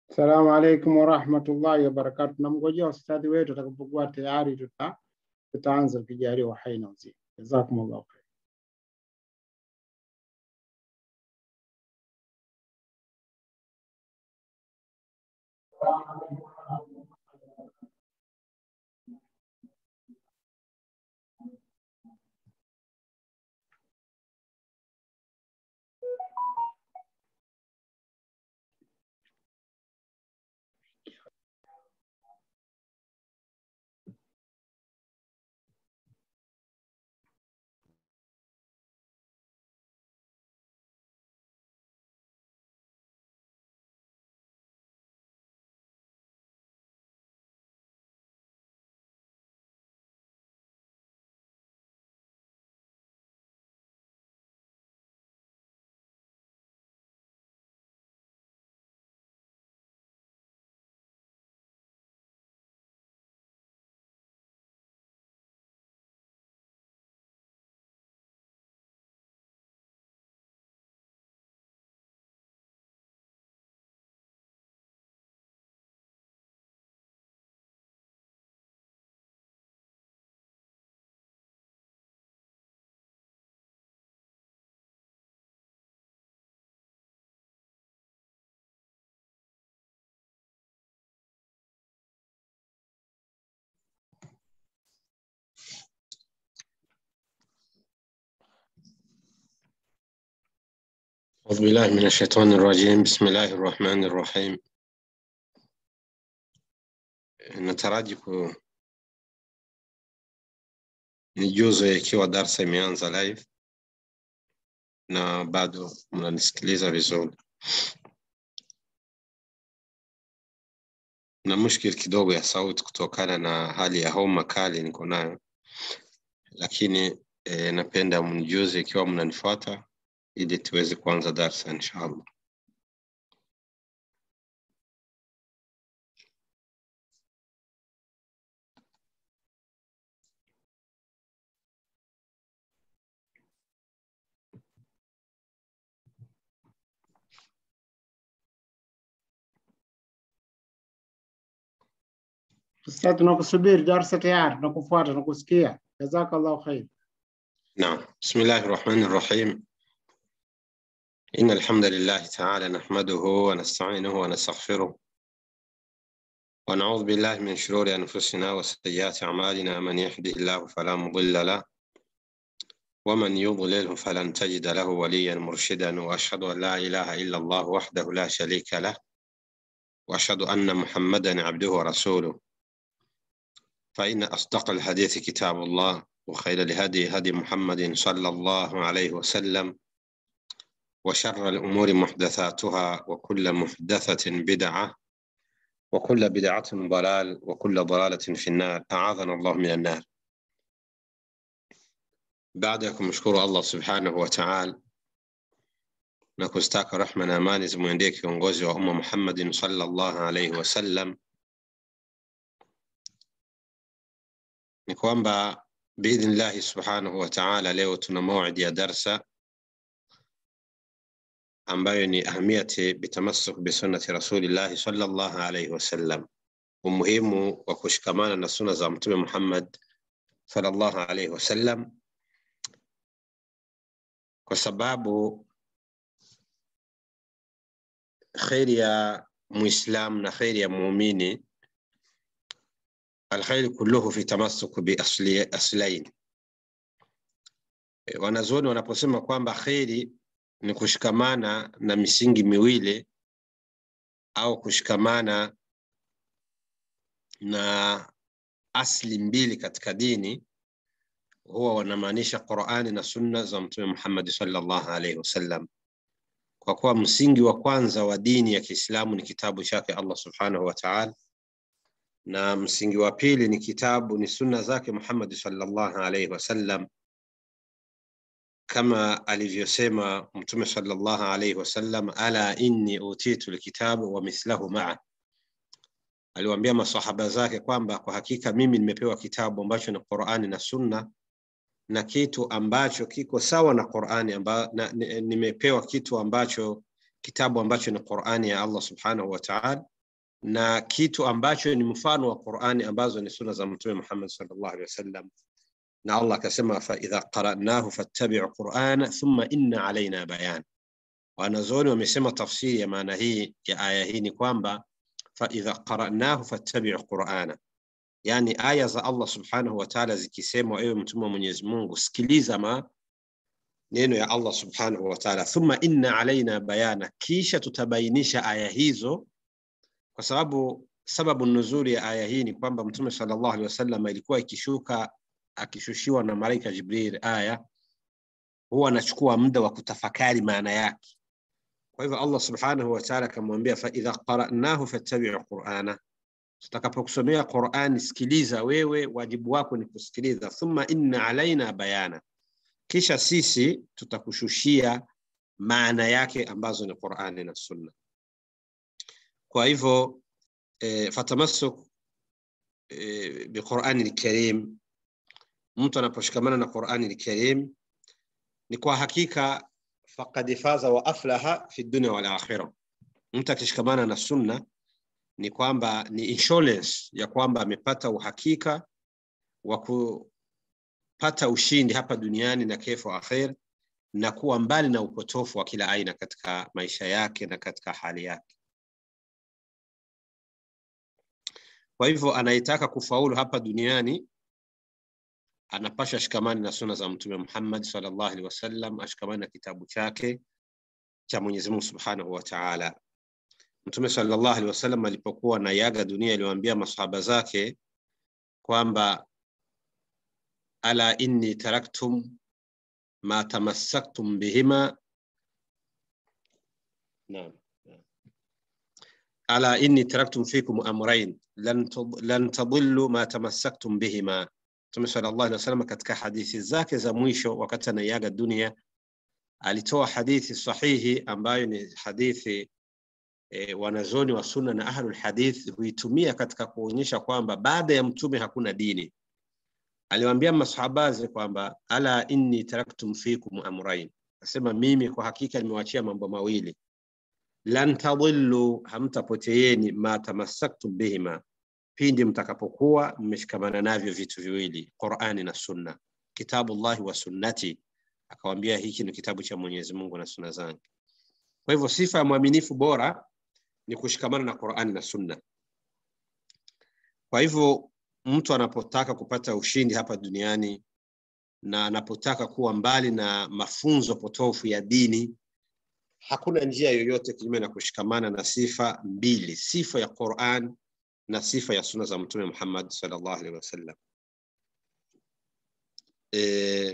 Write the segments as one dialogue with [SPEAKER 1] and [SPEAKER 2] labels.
[SPEAKER 1] Assalamu alaikum warahmatullahi wabarakatu. Tunamngojea ustadhi wetu atakapokuwa tayari, tuta tutaanza ukijaliwa hai na uzima. Jazakumullahu khair.
[SPEAKER 2] أعوذ بالله من الشيطان الرجيم بسم الله الرحمن الرحيم nataraji ku nijuze ikiwa darsa imeanza live na bado mnanisikiliza vizuri na mushkil kidogo ya sauti kutokana na hali ya homa kali niko nayo lakini e, napenda mnijuze ikiwa mnanifuata ili tuweze kuanza darsa inshallah
[SPEAKER 1] Ustadhi, tunakusubiri darsa tayari, tunakufuata, tunakusikia. Jazakallahu khair.
[SPEAKER 2] نعم بسم الله الرحمن الرحيم إن الحمد لله تعالى نحمده ونستعينه ونستغفره ونعوذ بالله من شرور أنفسنا وسيئات أعمالنا من يهده الله فلا مضل له ومن يضلله فلن تجد له وليا مرشدا وأشهد أن لا إله إلا الله وحده لا شريك له وأشهد أن محمدا عبده ورسوله فإن أصدق الحديث كتاب الله وخير الهدي هدي محمد صلى الله عليه وسلم وشر الأمور محدثاتها وكل محدثة بدعة وكل بدعة ضلال وكل ضلالة في النار أعاذنا الله من النار بعدكم مشكور الله سبحانه وتعالى na kustaka rahma na amani zimwendee kiongozi wa umma Muhammadin sallallahu alaihi wasallam, ni kwamba biidhnillahi subhanahu wa taala leo tuna mawidi ya darsa ambayo ni ahamiyati bitamassuk bisunnati rasulillahi sallallahu alaihi wasallam, umuhimu wa kushikamana na suna za Mtume Muhammad sallallahu alaihi wasallam, kwa sababu kheri ya muislam na kheri ya muumini alkhairi kulluhu fi tamassuk bi asli, aslain. E, wanazuoni wanaposema kwamba kheri ni kushikamana na misingi miwili au kushikamana na asli mbili katika dini, huwa wanamaanisha Qurani na sunna za Mtume Muhammad sallallahu alaihi wasallam kwa kuwa msingi wa kwanza wa dini ya Kiislamu ni kitabu chake Allah subhanahu wa ta'ala, na msingi wa pili ni kitabu ni sunna zake Muhammad sallallahu alaihi wasallam, kama alivyosema Mtume sallallahu alaihi wasallam, ala inni utitu lkitabu wa mithlahu maa, aliwaambia masahaba zake kwamba kwa hakika mimi nimepewa kitabu ambacho ni Qur'ani na sunna na kitu ambacho kiko sawa na Qur'ani amba, na, nimepewa kitu ambacho kitabu ambacho ni Qur'ani ya Allah subhanahu wa ta'ala na kitu ambacho ni mfano wa Qur'ani ambazo ni suna za Mtume Muhammad sallallahu alaihi wasallam, na Allah akasema fa idha qara'nahu fattabi'u qur'ana thumma inna alaina bayan. Wanazuoni wamesema tafsiri ya maana hii ya aya hii ni kwamba fa idha qara'nahu fattabi'u qur'ana, yani aya za Allah subhanahu wa ta'ala zikisemwa, ewe mtume wa Mwenyezi Mungu, sikiliza ma neno ya Allah subhanahu wa ta'ala, thumma inna alaina bayana, kisha tutabainisha aya hizo kwa sababu sababu nuzuri ya aya hii ni kwamba mtume sallallahu alaihi wasallam ilikuwa ikishuka akishushiwa na malaika Jibril aya huwa anachukua muda wa kutafakari maana yake. Kwa hivyo Allah subhanahu wa ta'ala akamwambia, fa idha qara'nahu fattabi'u qur'ana, tutakapokusomea Qur'ani sikiliza wewe, wajibu wako ni kusikiliza. Thumma inna alaina bayana, kisha sisi tutakushushia maana yake ambazo ni Qur'ani na Sunna. Kwa hivyo e, fatamassuk e, biqurani lkarim, mtu anaposhikamana na Qurani lkarim ni kwa hakika faqad faza wa aflaha fi dunya wal akhirah. Mtu akishikamana na sunna ni kwamba ni insurance ya kwamba amepata uhakika wa kupata ushindi hapa duniani na kesho akhir, na kuwa mbali na upotofu wa kila aina katika maisha yake na katika hali yake. Kwa hivyo anayetaka kufaulu hapa duniani anapasha shikamani na suna za Mtume Muhammad sallallahu alaihi wasallam, ashikamani na kitabu chake cha Mwenyezi Mungu Subhanahu wa Ta'ala. Mtume sallallahu alaihi wasallam alipokuwa na yaga dunia, aliwaambia masahaba zake kwamba ala inni taraktum ma tamassaktum bihima naam ala inni taraktum fikum amrayn lan tadillu ma tamassaktum bihima. Mtume sallallahu alaihi wasallam katika hadithi zake za mwisho wakati anaiaga dunia alitoa hadithi sahihi ambayo ni hadithi e, wanazoni wa sunna na ahlul hadith huitumia katika kuonyesha kwamba baada ya mtume hakuna dini. Aliwaambia masahabaze kwamba ala inni taraktum fikum amrayn, asema mimi kwa hakika nimewachia mambo mawili lan tadillu, hamtapoteeni ma tamassaktum bihima, pindi mtakapokuwa mmeshikamana navyo vitu viwili, Qur'ani na Sunna, kitabullahi wa sunnati. Akawambia hiki ni kitabu cha Mwenyezi Mungu na sunna zangu. Kwa hivyo sifa ya mwaminifu bora ni kushikamana na Qur'ani na Sunna. Kwa hivyo mtu anapotaka kupata ushindi hapa duniani na anapotaka kuwa mbali na mafunzo potofu ya dini hakuna njia yoyote kinyume na kushikamana na sifa mbili, sifa ya Qur'an na sifa ya sunna za Mtume Muhammad sallallahu alaihi wasallam. E,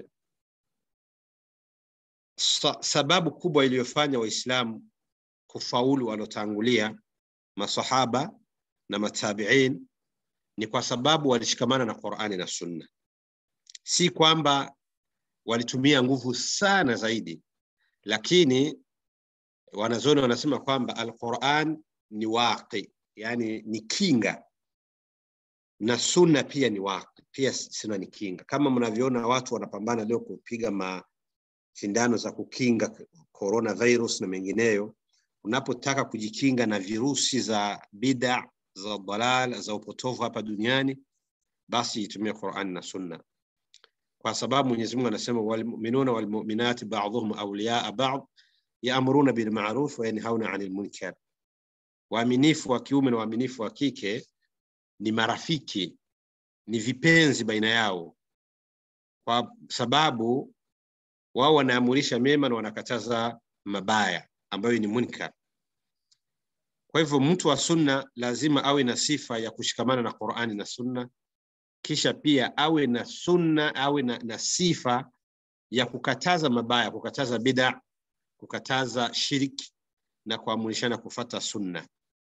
[SPEAKER 2] sa, sababu kubwa iliyofanya Waislamu kufaulu walotangulia masahaba na matabiin ni kwa sababu walishikamana na Qur'ani na sunna, si kwamba walitumia nguvu sana zaidi, lakini wanazoni wanasema kwamba Alquran ni waqi, yani ni kinga, na sunna pia ni waqi, pia sunna ni kinga. Kama mnavyoona watu wanapambana leo kupiga mashindano za kukinga coronavirus na mengineyo, unapotaka kujikinga na virusi za bid'a za dalal za upotovu hapa duniani, basi itumie Qur'an na sunna, kwa sababu Mwenyezi Mungu anasema walmuminuna walmuminati ba'dhuhum awliyaa ba'd yaamuruna bilmaruf wa yanhauna anil munkar, waaminifu wa kiume na waaminifu wa kike ni marafiki, ni vipenzi baina yao, kwa sababu wao wanaamurisha mema na wanakataza mabaya ambayo ni munkar. Kwa hivyo mtu wa sunna lazima awe na sifa ya kushikamana na Qur'ani na sunna, kisha pia awe na sunna, awe na, na sifa ya kukataza mabaya, kukataza bid'a kukataza shirki na kuamrishana kufata sunna.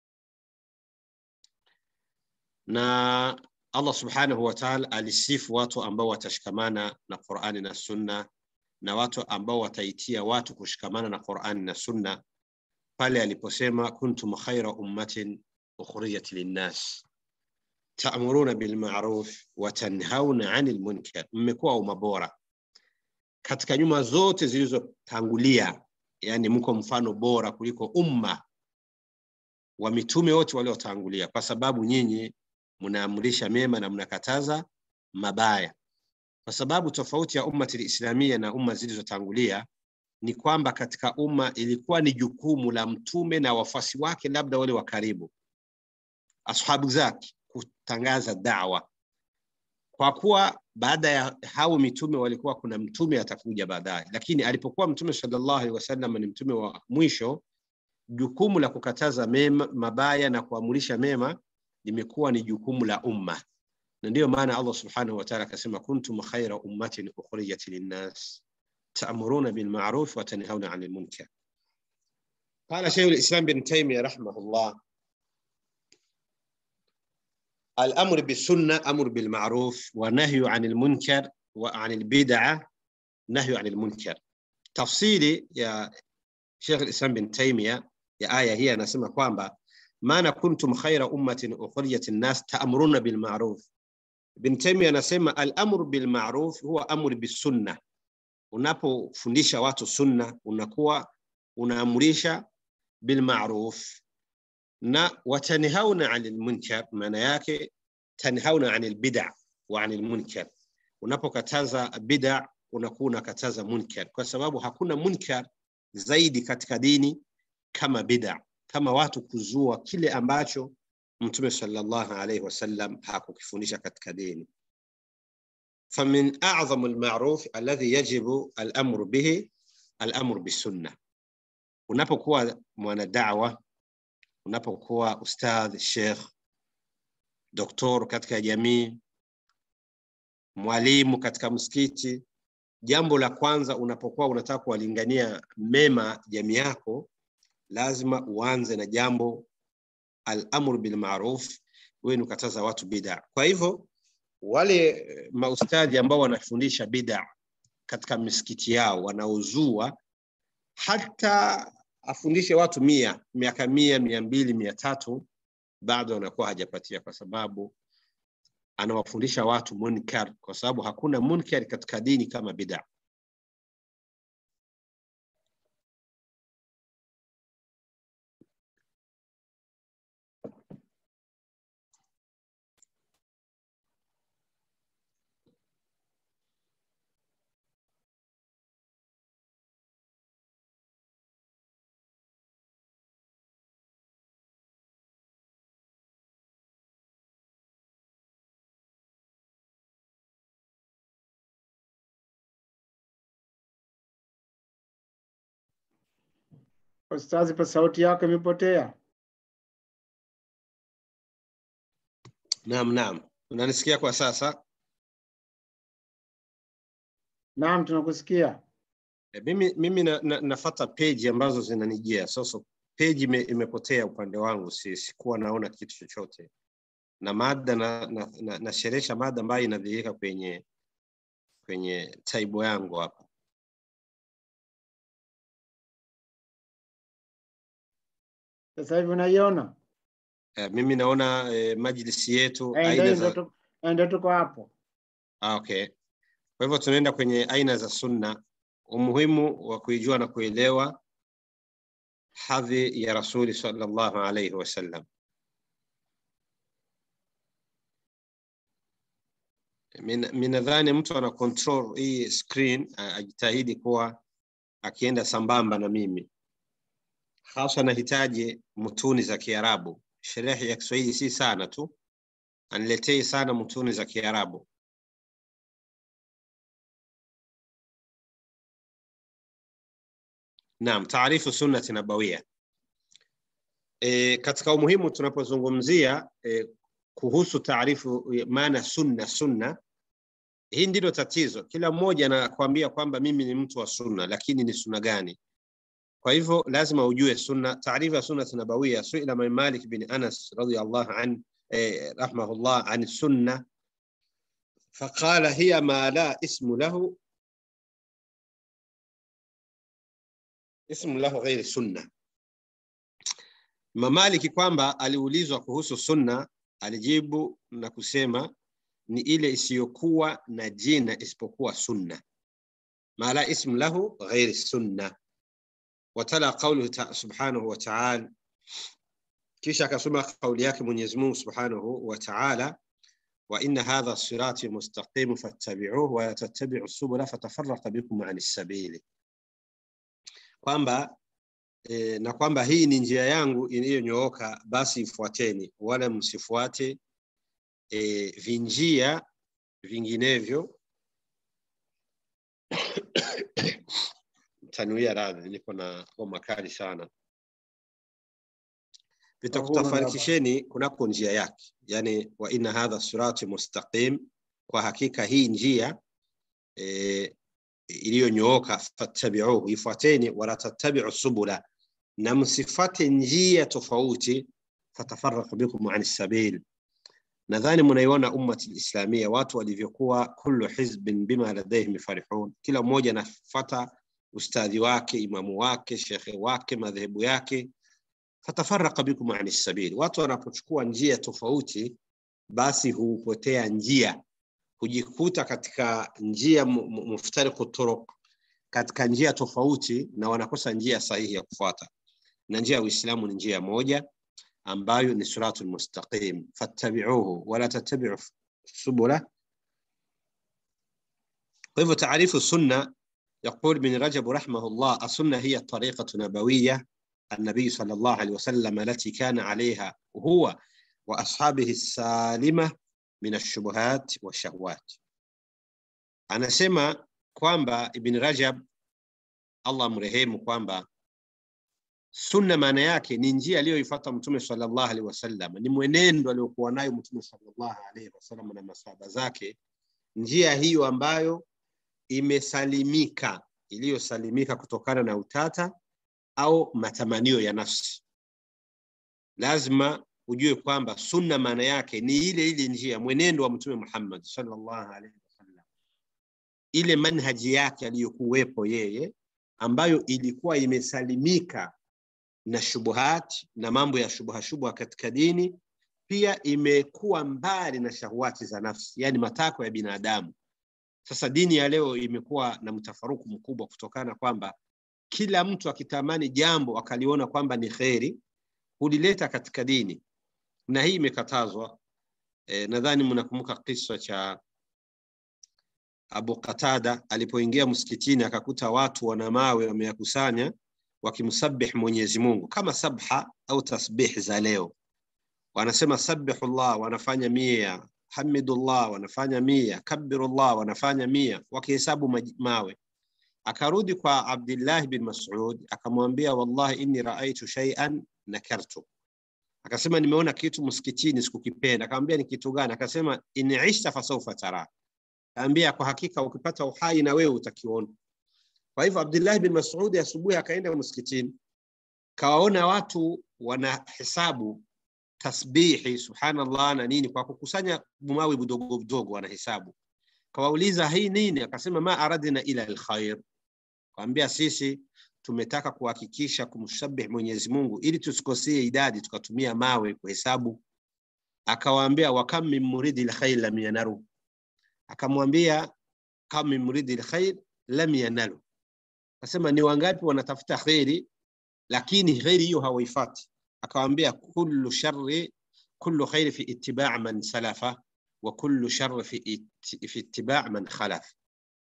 [SPEAKER 2] Na Allah subhanahu wa ta'ala alisifu watu ambao watashikamana na Qur'ani na sunna na watu ambao wataitia watu kushikamana na Qur'ani na sunna pale aliposema kuntum khaira ummatin ukhrijat linnas ta'muruna bil ma'ruf wa tanhauna 'anil munkar, mmekuwa umma bora katika nyuma zote zilizotangulia yani mko mfano bora kuliko umma wa mitume wote waliotangulia, kwa sababu nyinyi mnaamrisha mema na mnakataza mabaya. Kwa sababu tofauti ya ummati lislamia na umma zilizotangulia ni kwamba katika umma ilikuwa ni jukumu la mtume na wafuasi wake, labda wale wa karibu, ashabu zake, kutangaza dawa, kwa kuwa baada ya hao mitume walikuwa kuna mtume atakuja baadaye, lakini alipokuwa mtume sallallahu alaihi wasallam ni mtume wa mwisho, jukumu la kukataza mema, mabaya na kuamurisha mema limekuwa ni jukumu la umma, na ndiyo maana Allah subhanahu wa ta'ala akasema kuntum khaira ummatin ukhrijat linnas ta'muruna bil ma'ruf wa tanhauna 'anil munkar. Qala Shaykh al-Islam bin Taymiyyah rahimahullah الأمر بالسنة أمر بالمعروف ونهي عن المنكر وعن البدعة نهي عن المنكر تفصيلي يا شيخ الإسلام بن تيمية يا آية هي نسمى kwamba maana kuntum khaira ummatin ukhrijat nnas ta'muruna bil ma'ruf. Ibn Taymiyyah anasema al-amru bil ma'ruf huwa amru bis sunna. Unapofundisha watu sunna, unakuwa unaamurisha bil ma'ruf na watanhauna 'anil munkar, maana yake tanhauna 'anil bid'a wa 'anil munkar. Unapokataza bid'a, unakuwa unakataza munkar, kwa sababu hakuna munkar zaidi katika dini kama bid'a kama watu kuzua kile ambacho Mtume sallallahu alaihi wasallam hakukifundisha katika dini. famin a'zamu almaruf alladhi yajibu al'amru bihi al'amru bisunna. Unapokuwa mwanadawa, unapokuwa ustadh, sheikh, doktor katika jamii, mwalimu katika msikiti, jambo la kwanza unapokuwa unataka kuwalingania mema jamii yako lazima uanze na jambo al-amru bil ma'ruf, wewe ni kukataza watu bid'a. Kwa hivyo wale maustadhi ambao wanafundisha bid'a katika misikiti yao wanaozua, hata afundishe watu mia miaka mia mia mbili mia tatu bado anakuwa hajapatia, kwa sababu anawafundisha watu munkar, kwa sababu hakuna munkar katika dini kama bid'a.
[SPEAKER 1] Ustazi, pa sauti yako imepotea.
[SPEAKER 2] Naam, naam, unanisikia kwa sasa?
[SPEAKER 1] Naam, tunakusikia.
[SPEAKER 2] E, mimi, mimi na, na, nafata peji ambazo zinanijia sasa. Peji ime, imepotea upande wangu, si, sikuwa naona kitu chochote, na mada na, na, na, nasherehesha mada ambayo inadhihirika kwenye kwenye taibo yangu hapa.
[SPEAKER 1] Sasa hivi unaiona?
[SPEAKER 2] E, mimi naona e, majlisi yetu
[SPEAKER 1] Eh,
[SPEAKER 2] aina
[SPEAKER 1] ndio
[SPEAKER 2] za
[SPEAKER 1] ndio tu- eh, ndio tuko hapo.
[SPEAKER 2] Ah, okay. Kwa hivyo tunaenda kwenye aina za sunna, umuhimu wa kuijua na kuelewa hadhi ya Rasuli sallallahu alaihi wasallam. Min- mi nadhani mtu ana control hii screen a- ajitahidi kuwa akienda sambamba na mimi, hasa nahitaji mutuni za Kiarabu. Sherehe ya Kiswahili si sana tu, aniletei sana mutuni za Kiarabu. Naam, taarifu sunnati nabawia. E, katika umuhimu tunapozungumzia e, kuhusu taarifu ya maana sunna sunna, hii ndilo tatizo. Kila mmoja anakuambia kwamba mimi ni mtu wa sunna, lakini ni sunna gani? Kwa hivyo lazima ujue sunna. Taarifu ya sunna nabawia, suila man Malik bin Anas radhiyallahu an eh, rahimahullah an sunna faqala hiya ma la ismu lahu ismu lahu ghairi sunna. Mamaliki kwamba aliulizwa kuhusu sunna, alijibu na kusema ni ile isiyokuwa na jina isipokuwa sunna, ma la ismu lahu ghairi sunna. Watala qawluhu ta subhanahu wa ta'ala kisha akasoma kauli yake Mwenyezi Mungu Subhanahu wa Ta'ala wa inna hadha sirati mustaqim fattabi'uhu wa la tattabi'u subula fatafarraqa bikum 'ani sabili kwamba e, na kwamba hii ni njia yangu iliyonyooka basi ifuateni wala msifuate e, vinjia vinginevyo tanuia radhi niko na homa kali sana vitakutafarikisheni kunako njia yake yani wa inna hadha sirati mustaqim kwa hakika hii njia e, iliyonyooka fattabi'uhu ifuateni wala tattabi'u subula na msifate njia tofauti fatafarraqu bikum an sabil nadhani mnaiona ummati lislamia watu walivyokuwa kullu hizbin bima ladaihim farihun kila mmoja anafata ustadhi wake imamu wake shekhe wake madhehebu yake fatafarraqa bikum ani sabil watu wanapochukua njia tofauti basi hupotea njia hujikuta katika njia muftariqu turuq katika njia tofauti na wanakosa njia sahihi ya kufuata na njia ya uislamu ni njia moja ambayo ni siratul mustaqim fattabi'uhu wala tattabi'u subula kwa hivyo taarifu sunna يقول ابن رجب رحمه الله السنة هي الطريقة النبوية النبي صلى الله عليه وسلم التي كان عليها هو وأصحابه السالمة من الشبهات والشهوات anasema kwamba ibn rajab allah mrehemu kwamba sunna maana yake ni njia aliyoifuata mtume sallallahu alaihi wasallam ni mwenendo aliokuwa nayo mtume sallallahu alaihi wasallam na masahaba zake njia hiyo ambayo imesalimika iliyosalimika kutokana na utata au matamanio ya nafsi lazima ujue kwamba sunna maana yake ni ile ile njia mwenendo wa mtume muhammad sallallahu alaihi wasallam ile manhaji yake aliyokuwepo yeye ambayo ilikuwa imesalimika na shubuhat na mambo ya shubha shubha katika dini pia imekuwa mbali na shahwati za nafsi yani matakwa ya binadamu sasa dini ya leo imekuwa na mtafaruku mkubwa kutokana kwamba kila mtu akitamani jambo akaliona kwamba ni kheri hulileta katika dini na hii imekatazwa e, nadhani mnakumbuka kisa cha Abu Qatada alipoingia msikitini akakuta watu wana mawe wameyakusanya wakimsabih Mwenyezi Mungu kama sabha au tasbih za leo. Wanasema sabbihullah, wanafanya mia, hamidullah, wanafanya mia, kabbirullah, wanafanya mia, wakihesabu mawe. Akarudi kwa Abdullah bin Mas'ud akamwambia, wallahi inni raaitu shay'an nakartu akasema nimeona kitu msikitini sikukipenda. Akamwambia ni kitu gani? Akasema in ishta fasawfa tara, kaambia kwa hakika ukipata uhai na wewe utakiona. Kwa hivyo Abdullah bin Mas'ud asubuhi akaenda msikitini, kawaona watu wanahesabu tasbihi subhanallah na nini kwa kukusanya bumawi budogo budogo wanahesabu. Kawauliza hii nini? Akasema ma aradna ila alkhair, kaambia sisi tumetaka kuhakikisha kumshabih Mwenyezi Mungu ili tusikosee idadi tukatumia mawe kuhesabu. Akawaambia wa kam min muridi alkhair lam yanaru, akamwambia kam min muridi alkhair lam yanalu. Akasema ni wangapi wanatafuta kheri lakini kheri hiyo hawaifati. Akawaambia kullu sharri kullu khairi fi ittiba' man salafa wa kullu sharri fi, it, fi ittiba' man khalaf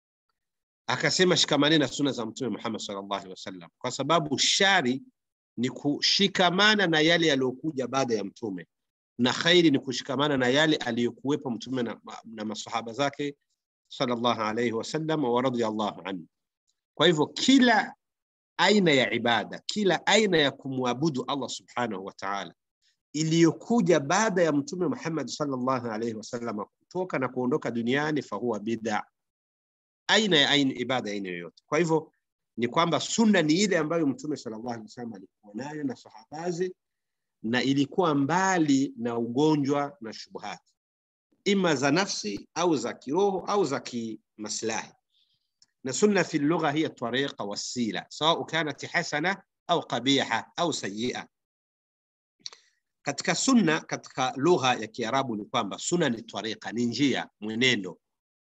[SPEAKER 2] akasema shikamani na suna za mtume Muhammad sallallahu alaihi wasallam, kwa sababu shari ni kushikamana na yale yaliyokuja baada ya mtume na khairi ni kushikamana na yale aliyokuwepo mtume na, na masahaba zake sallallahu alaihi wasallam wa radiyallahu anhu. Kwa hivyo kila aina ya ibada, kila aina ya kumwabudu Allah subhanahu wa ta'ala iliyokuja baada ya mtume Muhammad sallallahu alaihi wasallam kutoka na kuondoka duniani, fahuwa bid'a aina ya aina ibada aina yoyote. Kwa hivyo ni kwamba sunna ni ile ambayo mtume sallallahu alaihi wasallam alikuwa nayo na sahabazi, na ilikuwa mbali na ugonjwa na shubuhati, ima za nafsi au za kiroho au za kimaslahi. Na sunna fi lugha hiya tariqa wasila, sawa kanat hasana au qabiha au sayyi'a. Katika sunna, katika lugha ya Kiarabu ni kwamba sunna ni tariqa, ni njia, mwenendo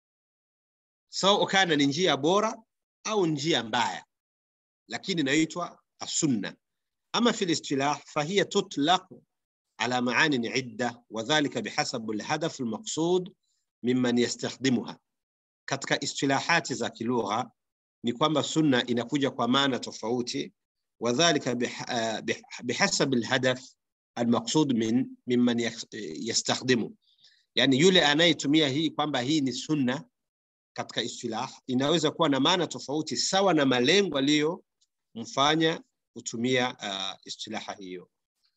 [SPEAKER 2] sawa kana ni njia bora au njia mbaya, lakini inaitwa asunna. Ama fi listilah fahiya tutlaq على معان عدة وذلك بحسب الهدف المقصود ممن يستخدمها katika istilahati za kilugha ni kwamba sunna inakuja kwa maana tofauti wadhalika bihasab alhadaf almaqsud min mimman yastakhdimu yani yule anayetumia hii kwamba hii ni sunna katika istilah inaweza kuwa na maana tofauti sawa na malengo aliyomfanya kutumia uh, istilaha hiyo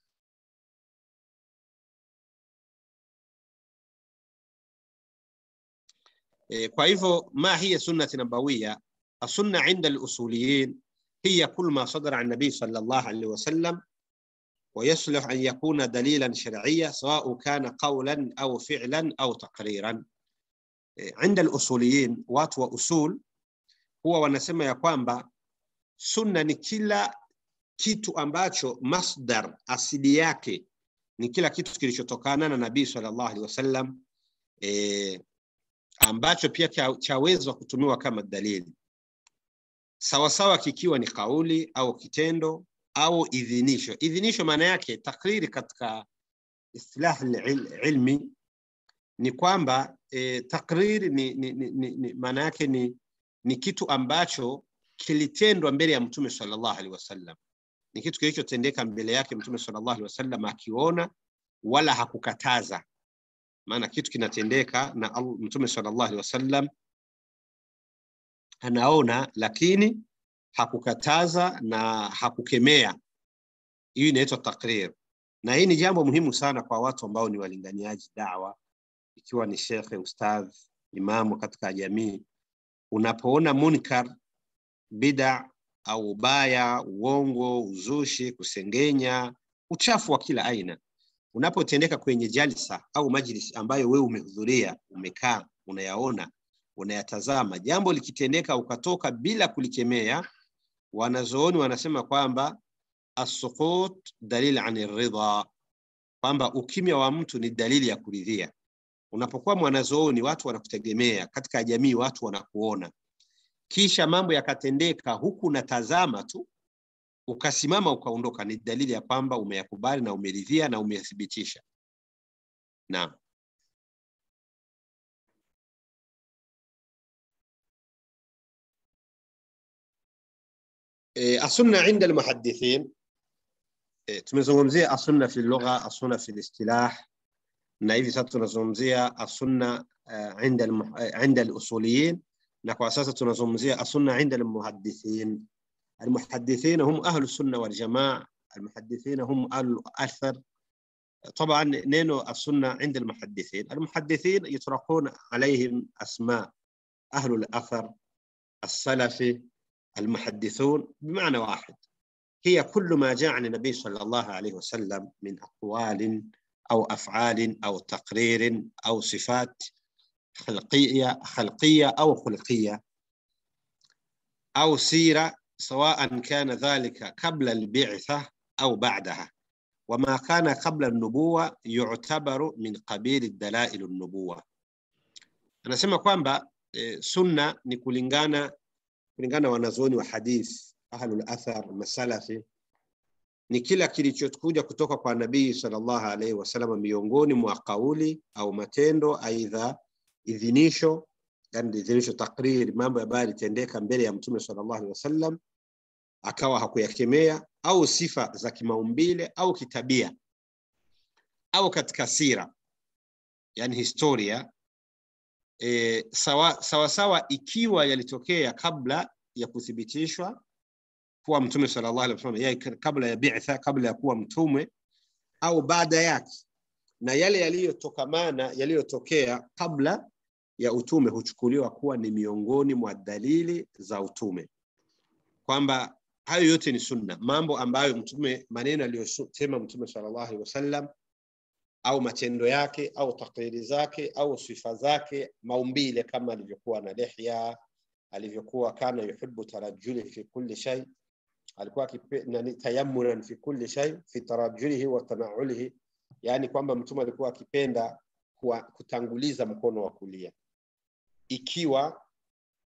[SPEAKER 2] kwa hivyo ma hiya sunnati nabawiya السنة عند الأصوليين هي كل ما صدر عن النبي صلى الله عليه وسلم ويصلح أن يكون دليلا شرعيا سواء كان قولا أو فعلا أو تقريرا عند الأصوليين watu wa usul huwa wanasema ya kwamba sunna ni kila kitu ambacho masdar asili yake ni kila kitu kilichotokana na nabii sallallahu alaihi wasallam e, ambacho pia chawezwa kutumiwa kama dalili sawasawa kikiwa ni kauli au kitendo au idhinisho. Idhinisho maana yake takriri katika istilah ilmi ni kwamba e, takriri ni, ni, ni, ni, ni maana yake ni, ni kitu ambacho kilitendwa mbele ya Mtume sallallahu alaihi wasallam, ni kitu kilichotendeka mbele yake Mtume sallallahu alaihi wasallam akiona wala hakukataza. Maana kitu kinatendeka na Mtume sallallahu alaihi wasallam anaona lakini hakukataza na hakukemea. Hii inaitwa takrir, na hii ni jambo muhimu sana kwa watu ambao ni walinganiaji dawa, ikiwa ni shekhe, ustadh, imamu katika jamii. Unapoona munkar, bida au ubaya, uongo, uzushi, kusengenya, uchafu wa kila aina unapotendeka kwenye jalsa au majlis ambayo wewe umehudhuria, umekaa, unayaona unayatazama, jambo likitendeka ukatoka bila kulikemea, wanazooni wanasema kwamba assukut dalil ani ridha, kwamba ukimya wa mtu ni dalili ya kuridhia. Unapokuwa mwanazooni, watu wanakutegemea katika jamii, watu wanakuona, kisha mambo yakatendeka huku unatazama tu, ukasimama ukaondoka, ni dalili ya kwamba umeyakubali na umeridhia na umeyathibitisha. Naam. السنة عند المحدثين tumezungumzia asunna fi lugha, asunna fi listilah, na hivi sasa tunazungumzia asunna inda inda alusuliyin, na kwa sasa tunazungumzia asunna inda almuhaddithin. Almuhaddithin hum ahlu sunna wal jamaa, almuhaddithin hum ahlu athar. طبعا نينو السنة عند المحدثين المحدثين يطرقون عليهم أسماء أهل الأثر السلفي المحدثون بمعنى واحد هي كل ما جاء عن النبي صلى الله عليه وسلم من أقوال أو أفعال أو تقرير أو صفات خلقية خلقية أو خلقية أو سيرة سواء كان ذلك قبل البعثة أو بعدها وما كان قبل النبوة يعتبر من قبيل الدلائل النبوة أنا سمع kwamba sunna ni kulingana kulingana wanazuoni wa hadith ahlul athar masalafi ni kila kilichokuja kutoka kwa nabii sallallahu alaihi wasallam miongoni mwa kauli au matendo aidha idhinisho yani idhinisho takriri mambo ambayo yalitendeka mbele ya mtume sallallahu alaihi wasallam akawa hakuyakemea au sifa za kimaumbile au kitabia au katika sira yani historia e, sawa, sawa sawa ikiwa yalitokea kabla ya kuthibitishwa kuwa mtume sallallahu alaihi wasallam yeye kabla ya bi'tha kabla ya kuwa mtume au baada yake na yale yaliyotokamana yaliyotokea kabla ya utume huchukuliwa kuwa ni miongoni mwa dalili za utume kwamba hayo yote ni sunna mambo ambayo mtume maneno aliyosema mtume sallallahu alaihi wasallam au matendo yake au takriri zake au sifa zake maumbile kama alivyokuwa na lihya alivyokuwa kana yuhibbu tarajuli fi kulli shay alikuwa tayammunan fi kulli shay fi tarajulihi wa tanaulihi yani kwamba mtume alikuwa akipenda kutanguliza mkono wa kulia ikiwa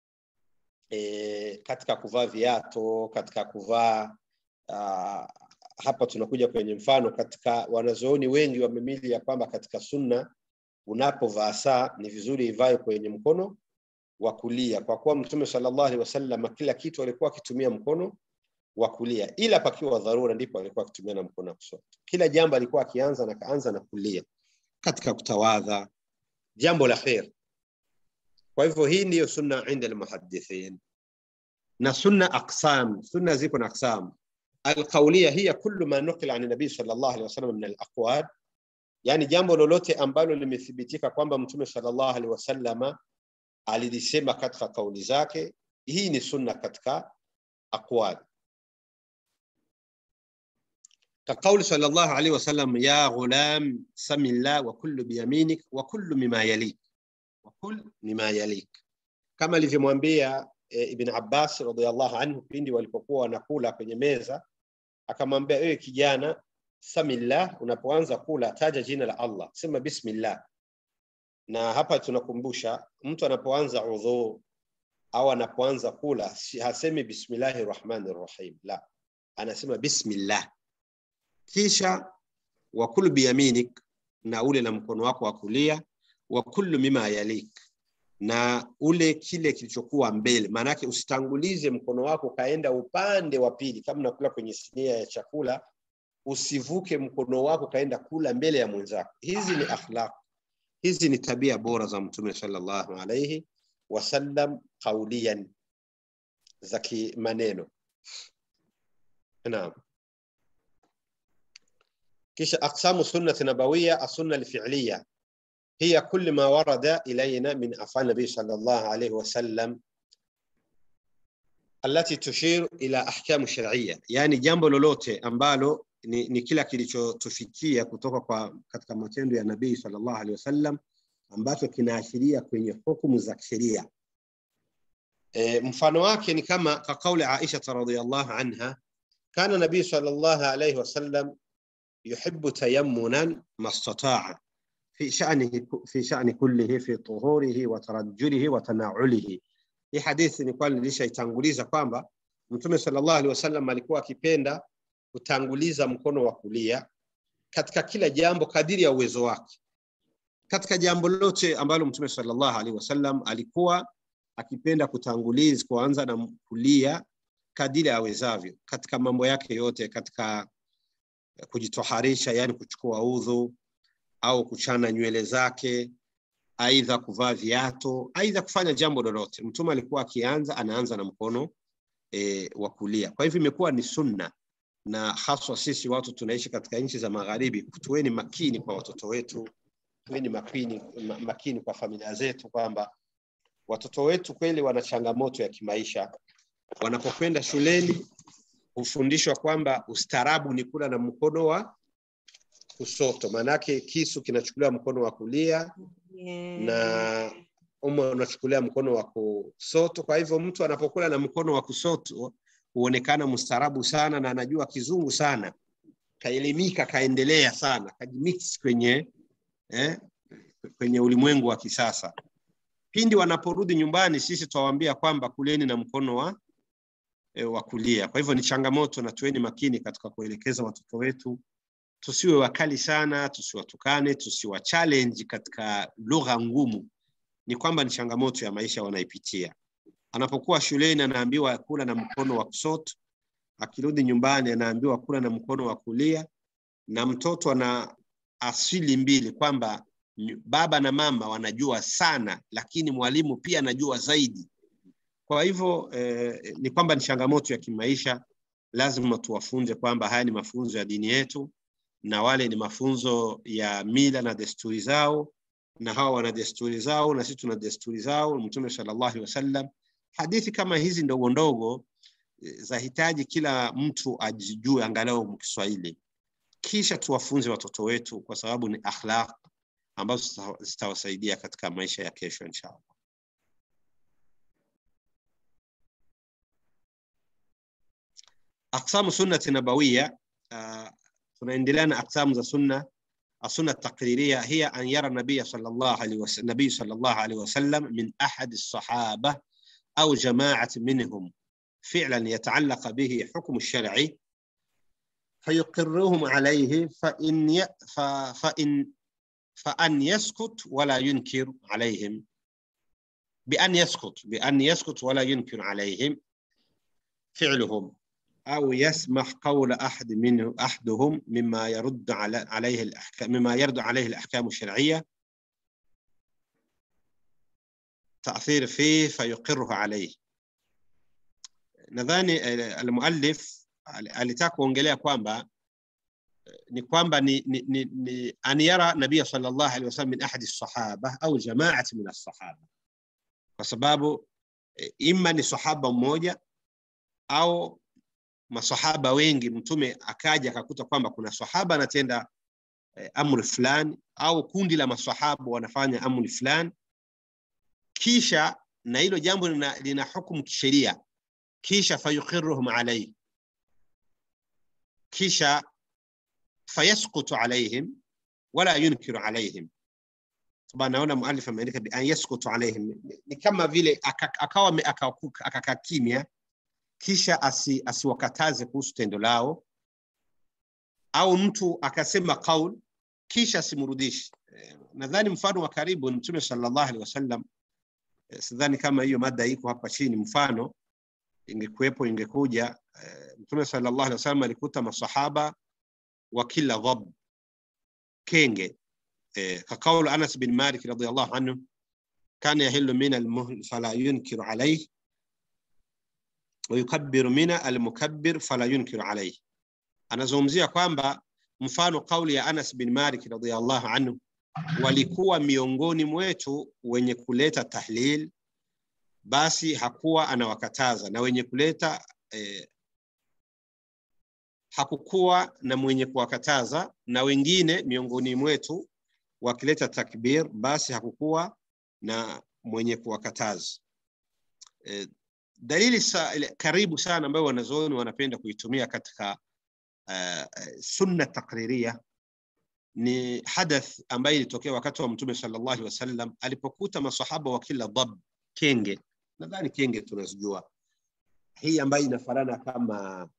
[SPEAKER 2] e, katika kuvaa viato katika kuvaa uh,
[SPEAKER 3] hapa tunakuja kwenye mfano katika wanazooni wengi wamemili ya kwamba katika sunna unapovaa saa ni vizuri ivae kwenye mkono wa kulia kwa kuwa mtume sallallahu alaihi wasallam kila kitu alikuwa akitumia mkono wa kulia ila pakiwa dharura ndipo alikuwa akitumia na mkono wa kushoto kila jambo alikuwa akianza na kaanza na kulia katika kutawadha jambo la khair kwa hivyo hii ndiyo sunna inda almuhaddithin na sunna aqsam sunna ziko na aqsam alqauliya hiya kullu ma nuqila an nabii sallallahu alaihi wasallam min alaqwal yani jambo lolote ambalo limethibitika kwamba mtume sallallahu alaihi wasallama alilisema katika kauli zake hii ni sunna katika aqwal كقول صلى الله عليه وسلم يا غلام سم الله وكل بيمينك وكل مما يليك وكل مما يليك kama alivyomwambia e, Ibn Abbas radhiallahu anhu pindi walipokuwa wanakula kwenye meza, akamwambia ewe kijana, samillah, unapoanza kula taja jina la Allah, sema bismillah. Na hapa tunakumbusha mtu anapoanza udhu au anapoanza kula hasemi bismillahi rahmani rahim, la, anasema bismillah, kisha wakulu biyaminik, na ule na mkono wako wa kulia, wa kullu mima yalik na ule kile kilichokuwa mbele. Maanake usitangulize mkono wako ukaenda upande wa pili, kama unakula kwenye sinia ya chakula, usivuke mkono wako kaenda kula mbele ya mwenzako. Hizi ni akhlaq, hizi ni tabia bora za Mtume sallallahu alayhi wasallam qauliyan, za kimaneno. Naam. Kisha aqsamu sunnati nabawiyya, as-sunna al-fi'liyya هي كل ما ورد إلينا من أفعال النبي صلى الله عليه وسلم التي تشير إلى أحكام شرعية يعني jambo lolote ambalo ni, ni kila kilichotufikia kutoka kwa katika matendo ya nabii sallallahu alaihi wasallam ambacho kinaashiria kwenye hukumu za sheria. E, mfano wake ni kama ka kauli Aisha radhiyallahu anha kana nabii sallallahu alaihi wasallam yuhibbu tayammunan mastataa في شأنه في شأن كله في طهوره وترجله وتناعله. Hii hadithi nilikuwa nilishaitanguliza kwamba Mtume sallallahu alaihi wasallam alikuwa akipenda kutanguliza mkono wa kulia katika kila jambo kadiri ya uwezo wake. Katika jambo lote ambalo Mtume sallallahu alaihi wasallam alikuwa akipenda kutanguliza kuanza na kulia kadiri awezavyo, katika mambo yake yote, katika kujitoharisha, yani kuchukua udhu, au kuchana nywele zake, aidha kuvaa viato, aidha kufanya jambo lolote. Mtume alikuwa akianza, anaanza na mkono e, wa kulia. Kwa hivyo imekuwa ni sunna, na haswa sisi watu tunaishi katika nchi za magharibi, tuweni makini kwa watoto wetu, tuweni makini, makini kwa familia zetu, kwamba watoto wetu kweli wana changamoto ya kimaisha. Wanapokwenda shuleni hufundishwa kwamba ustaarabu ni kula na mkono wa kushoto, maanake kisu kinachukuliwa mkono wa kulia
[SPEAKER 4] Yeah.
[SPEAKER 3] na uma unachukulia mkono wa kushoto. Kwa hivyo mtu anapokula na mkono wa kushoto huonekana mstaarabu sana na anajua kizungu sana, kaelimika, kaendelea sana, kajimix kwenye eh, kwenye ulimwengu wa kisasa. Pindi wanaporudi nyumbani, sisi twawaambia kwamba kuleni na mkono wa e, wa kulia. Kwa hivyo ni changamoto, na tuweni makini katika kuelekeza watoto wetu tusiwe wakali sana, tusiwatukane, tusiwa challenge katika lugha ngumu. Ni kwamba ni changamoto ya maisha wanaipitia. Anapokuwa shuleni anaambiwa kula na mkono wa kushoto, akirudi nyumbani anaambiwa kula na mkono wa kulia, na mtoto ana asili mbili kwamba ny- baba na mama wanajua sana, lakini mwalimu pia anajua zaidi. Kwa hivyo eh, ni kwamba ni changamoto ya kimaisha. Lazima tuwafunze kwamba haya ni mafunzo ya dini yetu na wale ni mafunzo ya mila na desturi zao, na hawa wana desturi zao na sisi tuna desturi zao. Mtume sallallahu alaihi wasallam, hadithi kama hizi ndogo ndogo eh, zahitaji kila mtu ajijue angalau Kiswahili, kisha tuwafunze watoto wetu, kwa sababu ni akhlaq ambazo zita- zitawasaidia katika maisha ya kesho inshallah. Aqsamu sunnati nabawiyya uh, tunaendelea na aqsamu za sunna السنة التقريرية هي أن يرى النبي صلى الله عليه وسلم النبي صلى الله عليه وسلم من أحد الصحابة أو جماعة منهم فعلا يتعلق به حكم الشرعي fayuqiruhum alayhi fa in ya, fa, fa in fa an yaskut wala yunkir alayhim bi an yaskut bi an yaskut wala yunkir alayhim fi'luhum أو يسمح قول أحد منه أحدهم مما يرد على عليه الأحكام مما يرد عليه الأحكام الشرعية تأثير فيه فيقره عليه nadhani almuallif alitaka kuongelea kwamba ni kwamba ni, ni, ni, ni an yara nabia sallallahu alaihi wasallam min ahadi sahaba au jamaati min assahaba, kwa sababu ima ni sahaba mmoja au masahaba wengi. Mtume akaja akakuta kwamba kuna sahaba anatenda eh, amri fulani au kundi la masahaba wanafanya amri fulani, kisha na hilo jambo lina, lina hukumu kisheria kisha fayuqiruhum alayhi, kisha fayasqutu alayhim wala yunkiru alayhim. Sababu naona muallif ameandika bi an yasqutu alayhim, ni kama vile akawa akakaa kimya, kisha asi, asiwakataze kuhusu tendo lao, au mtu akasema qaul kisha simrudishi. Nadhani mfano wa karibu ni Mtume sallallahu alaihi wasallam. Sidhani kama hiyo mada iko hapa chini, mfano ingekuwepo ingekuja. Uh, Mtume sallallahu alaihi wasallam alikuta masahaba wa kila dhab kenge uh, kaqaulu Anas bin Malik radhiyallahu anhu kana yahillu min almuhl fala yunkiru alayhi wa yukabbiru min almukabbir fala yunkiru alayhi. Anazungumzia kwamba mfano kauli ya Anas bin Malik radhiyallahu anhu, walikuwa miongoni mwetu wenye kuleta tahlil basi hakuwa anawakataza na wenye kuleta eh, hakukuwa na mwenye kuwakataza na wengine miongoni mwetu wakileta takbir, basi hakukuwa na mwenye kuwakataza. Eh, dalili sa, karibu sana ambayo wanazuoni wanapenda kuitumia katika uh, sunna takriria ni hadath ambayo ilitokea wakati wa Mtume sallallahu alaihi wasallam alipokuta masahaba wa kila dhab kenge nadhani kenge tunazijua, hii ambayo inafanana kama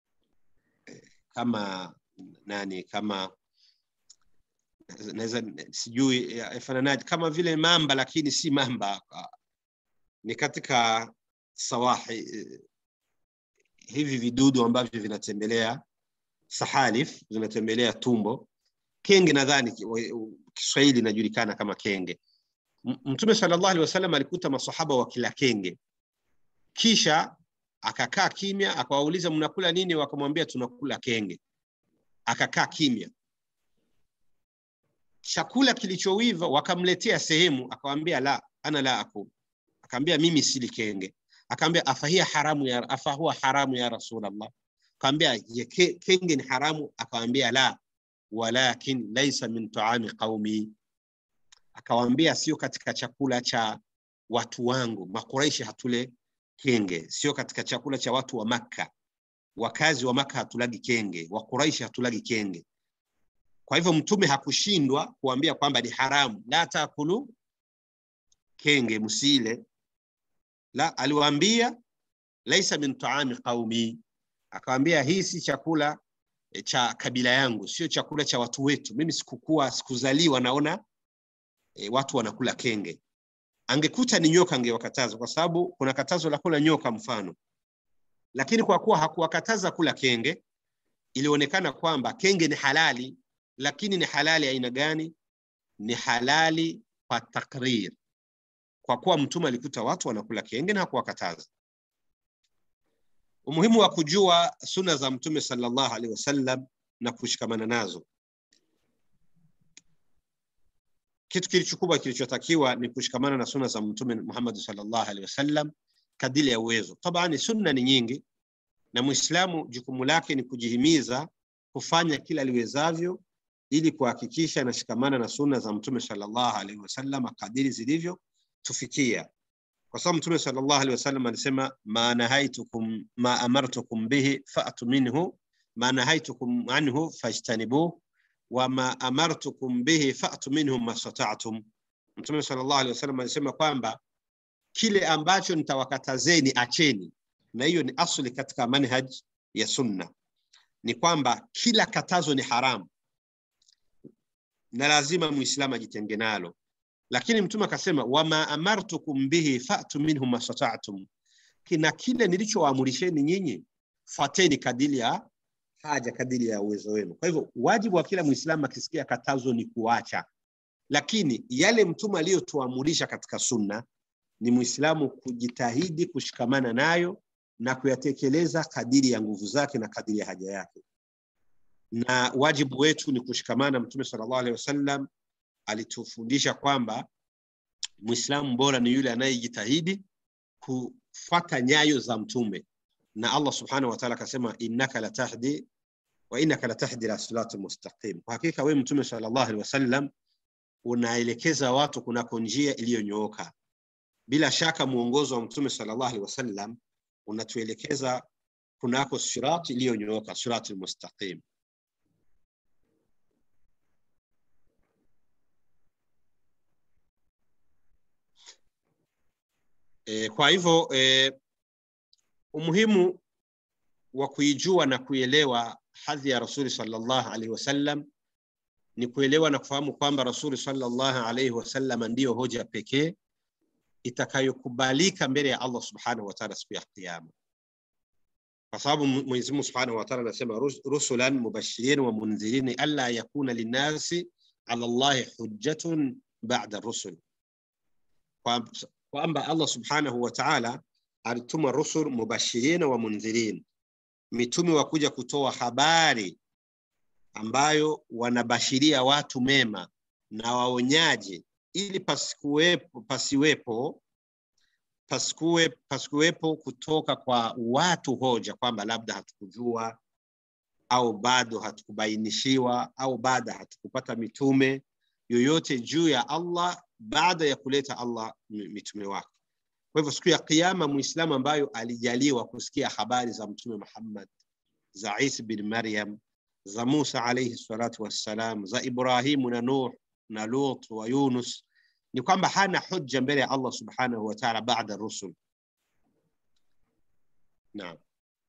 [SPEAKER 3] kama nani kama naweza sijui yafananaje, kama vile mamba lakini si mamba, ni katika sawahi hivi vidudu ambavyo vinatembelea sahalif, vinatembelea tumbo. Kenge nadhani Kiswahili inajulikana kama kenge. Mtume sallallahu alaihi wasallam alikuta masahaba wa kila kenge, kisha akakaa kimya, akawauliza mnakula nini? Wakamwambia tunakula kenge. Akakaa kimya. Chakula kilichowiva wakamletea sehemu, akawambia la ana la akul, akaambia mimi sili kenge. Akaambia afahia haramu ya afahuwa haramu ya Rasulullah, akaambia kenge ni haramu? Akawambia la, walakin laisa min taami qaumi akawaambia sio katika chakula cha watu wangu Makuraishi, hatule kenge, sio katika chakula cha watu wa Makka. Wakazi wa Makka hatulagi kenge, Wakuraishi hatulagi kenge. Kwa hivyo Mtume hakushindwa kuambia kwamba ni haramu, la takulu kenge, msile. La, aliwaambia laisa min taami qaumi, akawaambia hii si chakula cha kabila yangu, sio chakula cha watu wetu. Mimi sikukua, sikuzaliwa naona E, watu wanakula kenge. Angekuta ni nyoka angewakataza, kwa sababu kuna katazo la kula nyoka mfano, lakini kwa kuwa hakuwakataza kula kenge, ilionekana kwamba kenge ni halali. Lakini ni halali aina gani? Ni halali kwa takrir, kwa kuwa Mtume alikuta watu wanakula kenge na hakuwakataza. Umuhimu wa kujua suna za Mtume sallallahu alaihi wasallam na kushikamana nazo kitu kilichokubwa kilichotakiwa ni kushikamana na sunna za Mtume Muhammad sallallahu alaihi wasallam kadiri ya uwezo. Tabani sunna ni nyingi, na Muislamu jukumu lake ni kujihimiza kufanya kila liwezavyo ili kuhakikisha anashikamana na sunna za Mtume sallallahu alaihi wasallam kadiri zilivyo tufikia, kwa sababu Mtume sallallahu alaihi wasallam alisema ma nahaitukum ma amartukum bihi fa'tu minhu ma nahaitukum anhu fajtanibuhu wama amartukum bihi fa'tu minhum mastata'tum. Mtume sallallahu alaihi wasallam alisema kwamba kile ambacho nitawakatazeni acheni, na hiyo ni asli katika manhaj ya sunna. ni kwamba kila katazo ni haramu na lazima muislamu ajitenge nalo lakini mtume akasema wama amartukum bihi fatu minhu mastata'tum kina kile nilichowaamrisheni nyinyi fateni kadiri ya haja kadiri ya uwezo wenu kwa hivyo wajibu wa kila muislamu akisikia katazo ni kuacha lakini yale mtume aliyotuamurisha katika sunna ni muislamu kujitahidi kushikamana nayo na kuyatekeleza kadiri ya nguvu zake na kadiri ya haja yake na wajibu wetu ni kushikamana mtume sallallahu alaihi wasallam alitufundisha kwamba mwislamu bora ni yule anayejitahidi kufata nyayo za mtume na allah subhanahu wataala akasema innaka latahdi wa innaka latahdi ila sirati mustaqim kwa hakika wewe mtume sallallahu alaihi wasallam unaelekeza watu kunako njia iliyonyooka bila shaka mwongozo wa mtume sallallahu alaihi wasallam unatuelekeza kunako sirati iliyonyooka sirati mustaqim E, kwa hivyo e, umuhimu wa kuijua na kuielewa hadhi ya rasuli sallallahu alaihi wasallam ni kuelewa na kufahamu kwamba rasuli sallallahu alaihi wasallam ndiyo hoja pekee itakayokubalika mbele ya Allah subhanahu wa ta'ala siku ya kiyama, kwa sababu Mwenyezi Mungu subhanahu wa ta'ala anasema rusulan mubashirin wa mundhirin alla yakuna linnasi ala Allahi hujjatun ba'da rusul, kwamba Allah subhanahu wa ta'ala alituma rusul mubashirin wa mundhirin, mitume wa kuja kutoa habari ambayo wanabashiria watu mema na waonyaji ili pasikuwepo, pasiwepo pasikuwe, pasikuwepo kutoka kwa watu hoja kwamba labda hatukujua au bado hatukubainishiwa au bado hatukupata mitume yoyote juu ya Allah baada ya kuleta Allah mitume wake. Kwa hivyo siku ya Kiyama, Muislamu ambayo alijaliwa kusikia habari za Mtume Muhammad, za Isa bin Maryam, za Musa alayhi salatu wassalam, za Ibrahimu na Nuh na Lut wa Yunus, ni kwamba hana hujja mbele ya Allah subhanahu wa ta'ala baada rusul. Naam.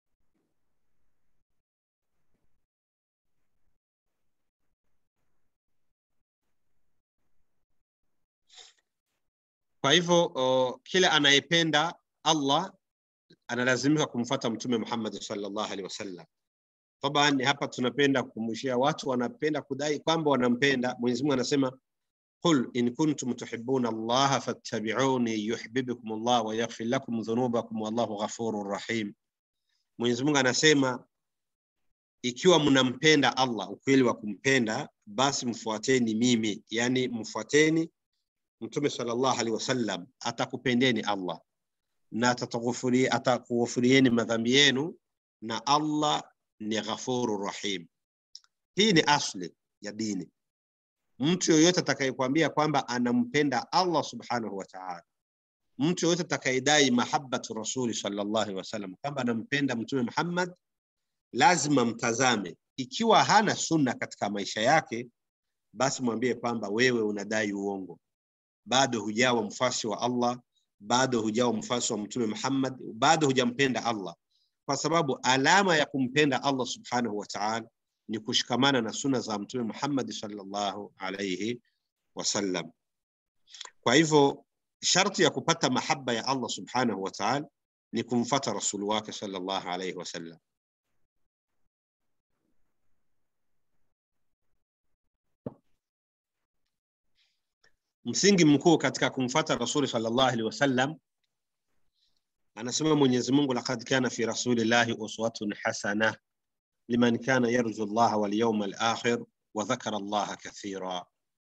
[SPEAKER 3] Kwa hivyo kila anayependa Allah analazimika kumfuata Mtume Muhammad sallallahu alaihi wasallam. Taban, hapa tunapenda kukumbushia watu wanapenda kudai kwamba wanampenda Mwenyezi Mungu. Anasema qul in kuntum tuhibbuna Allah fattabi'uni yuhibbukum Allah wa yaghfir lakum dhunubakum wallahu ghafurur rahim. Mwenyezi Mungu anasema ikiwa mnampenda Allah, ukweli wa kumpenda, basi mfuateni mimi, yani mfuateni Mtume sallallahu alaihi wasallam, atakupendeni Allah na atakughufurieni madhambi yenu, na Allah ni ghafuru rahim. Hii ni asli ya dini. Mtu yoyote atakayekwambia kwamba anampenda Allah subhanahu wa ta'ala, mtu yoyote atakayedai mahabbatu rasuli sallallahu alaihi wasallam, kwamba anampenda Mtume Muhammad, lazima mtazame. Ikiwa hana sunna katika maisha yake, basi mwambie kwamba wewe unadai uongo, bado hujawa mfasi wa Allah, bado hujawa mfasi wa Mtume Muhammad, bado hujampenda Allah kwa sababu alama ya kumpenda Allah subhanahu wa ta'ala ni kushikamana na suna za Mtume Muhammad sallallahu alayhi wasallam. Kwa hivyo sharti ya kupata mahaba ya Allah subhanahu wa ta'ala ni kumfata rasuli wake sallallahu alayhi wasallam. Msingi mkuu katika kumfata rasuli sallallahu alayhi wasallam anasema Mwenyezi Mungu, laqad kana fi rasulillahi uswatun hasana liman kana yarju Allah wal yawm al akhir wa dhakara Allah kathira.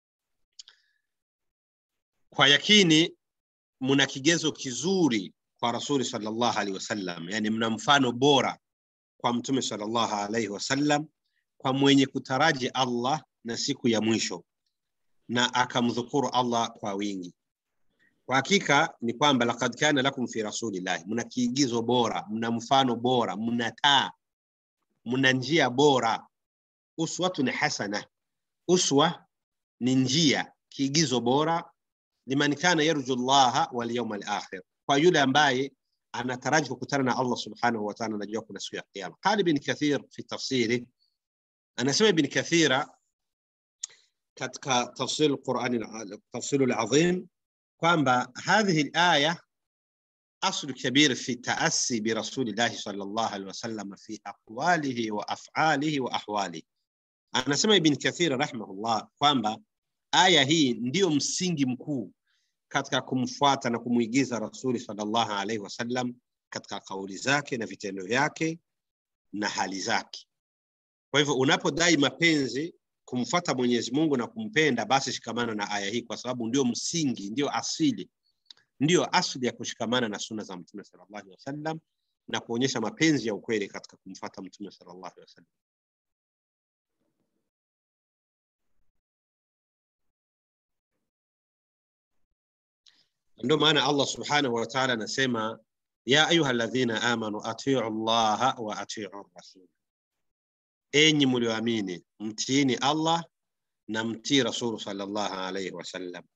[SPEAKER 3] Kwa yakini muna kigezo kizuri kwa rasuli sallallahu alaihi wasallam, yani mna mfano bora kwa mtume sallallahu alaihi wasallam, kwa mwenye kutaraji Allah na siku ya mwisho na akamdhukuru Allah kwa wingi. Kwa hakika ni kwamba laqad kana lakum fi rasulillahi, mna kiigizo bora, mna mfano bora, mna taa, mna njia bora. Uswatun hasana, uswa ni njia, kiigizo bora. Liman kana yarju llaha wal yawmal akhir, kwa yule ambaye anataraji kukutana na Allah subhanahu wa ta'ala, anajua kuna siku ya kiyama. Qala Ibn Kathir fi tafsiri, anasema Ibn Kathira katika tafsir al-Qur'an tafsir al-azim kwamba hadhihi al-aya أصل كبير في التأسي برسول الله صلى الله عليه وسلم في أقواله وأفعاله وأحواله anasema Ibn Kathir rahimahullah kwamba aya hii ndiyo msingi mkuu katika kumfuata na kumwigiza Rasuli sallallahu alaihi wasallam katika kauli zake na vitendo vyake na hali zake. Kwa hivyo unapodai mapenzi kumfuata Mwenyezi Mungu na kumpenda, basi shikamana na aya hii, kwa sababu ndio msingi, ndio asili ndiyo asili ya kushikamana na suna za Mtume sallallahu alaihi wasallam na kuonyesha mapenzi ya ukweli katika kumfuata Mtume sallallahu alaihi wasallam. Ndio maana Allah subhanahu wa ta'ala anasema ya ayuha alladhina amanu atiu llaha wa atiu rasul, enyi mlioamini mtiini Allah na mtii Rasulu sallallahu alaihi wasallam.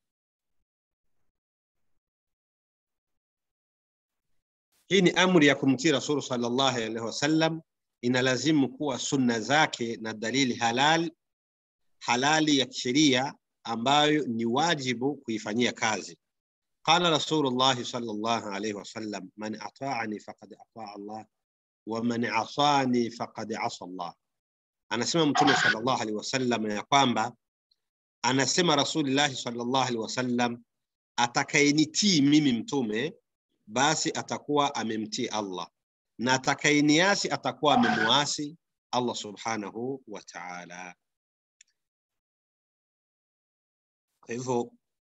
[SPEAKER 3] Hii ni amri ya kumtii Rasulu sallallahu alaihi wasallam, inalazimu kuwa sunna zake na dalili halal halali ya kisheria ambayo ni wajibu kuifanyia kazi. Qala Rasulullahi sallallahu alaihi wasallam, man ataani faqad ataa Allah wa man asani faqad asa Allah. Anasema Mtume sallallahu alaihi wasallam ya kwamba anasema Rasulillahi sallallahu alaihi wasallam, atakayenitii mimi mtume basi atakuwa amemtii Allah na atakayeniasi atakuwa amemuasi Allah subhanahu wa ta'ala. Kwa hivyo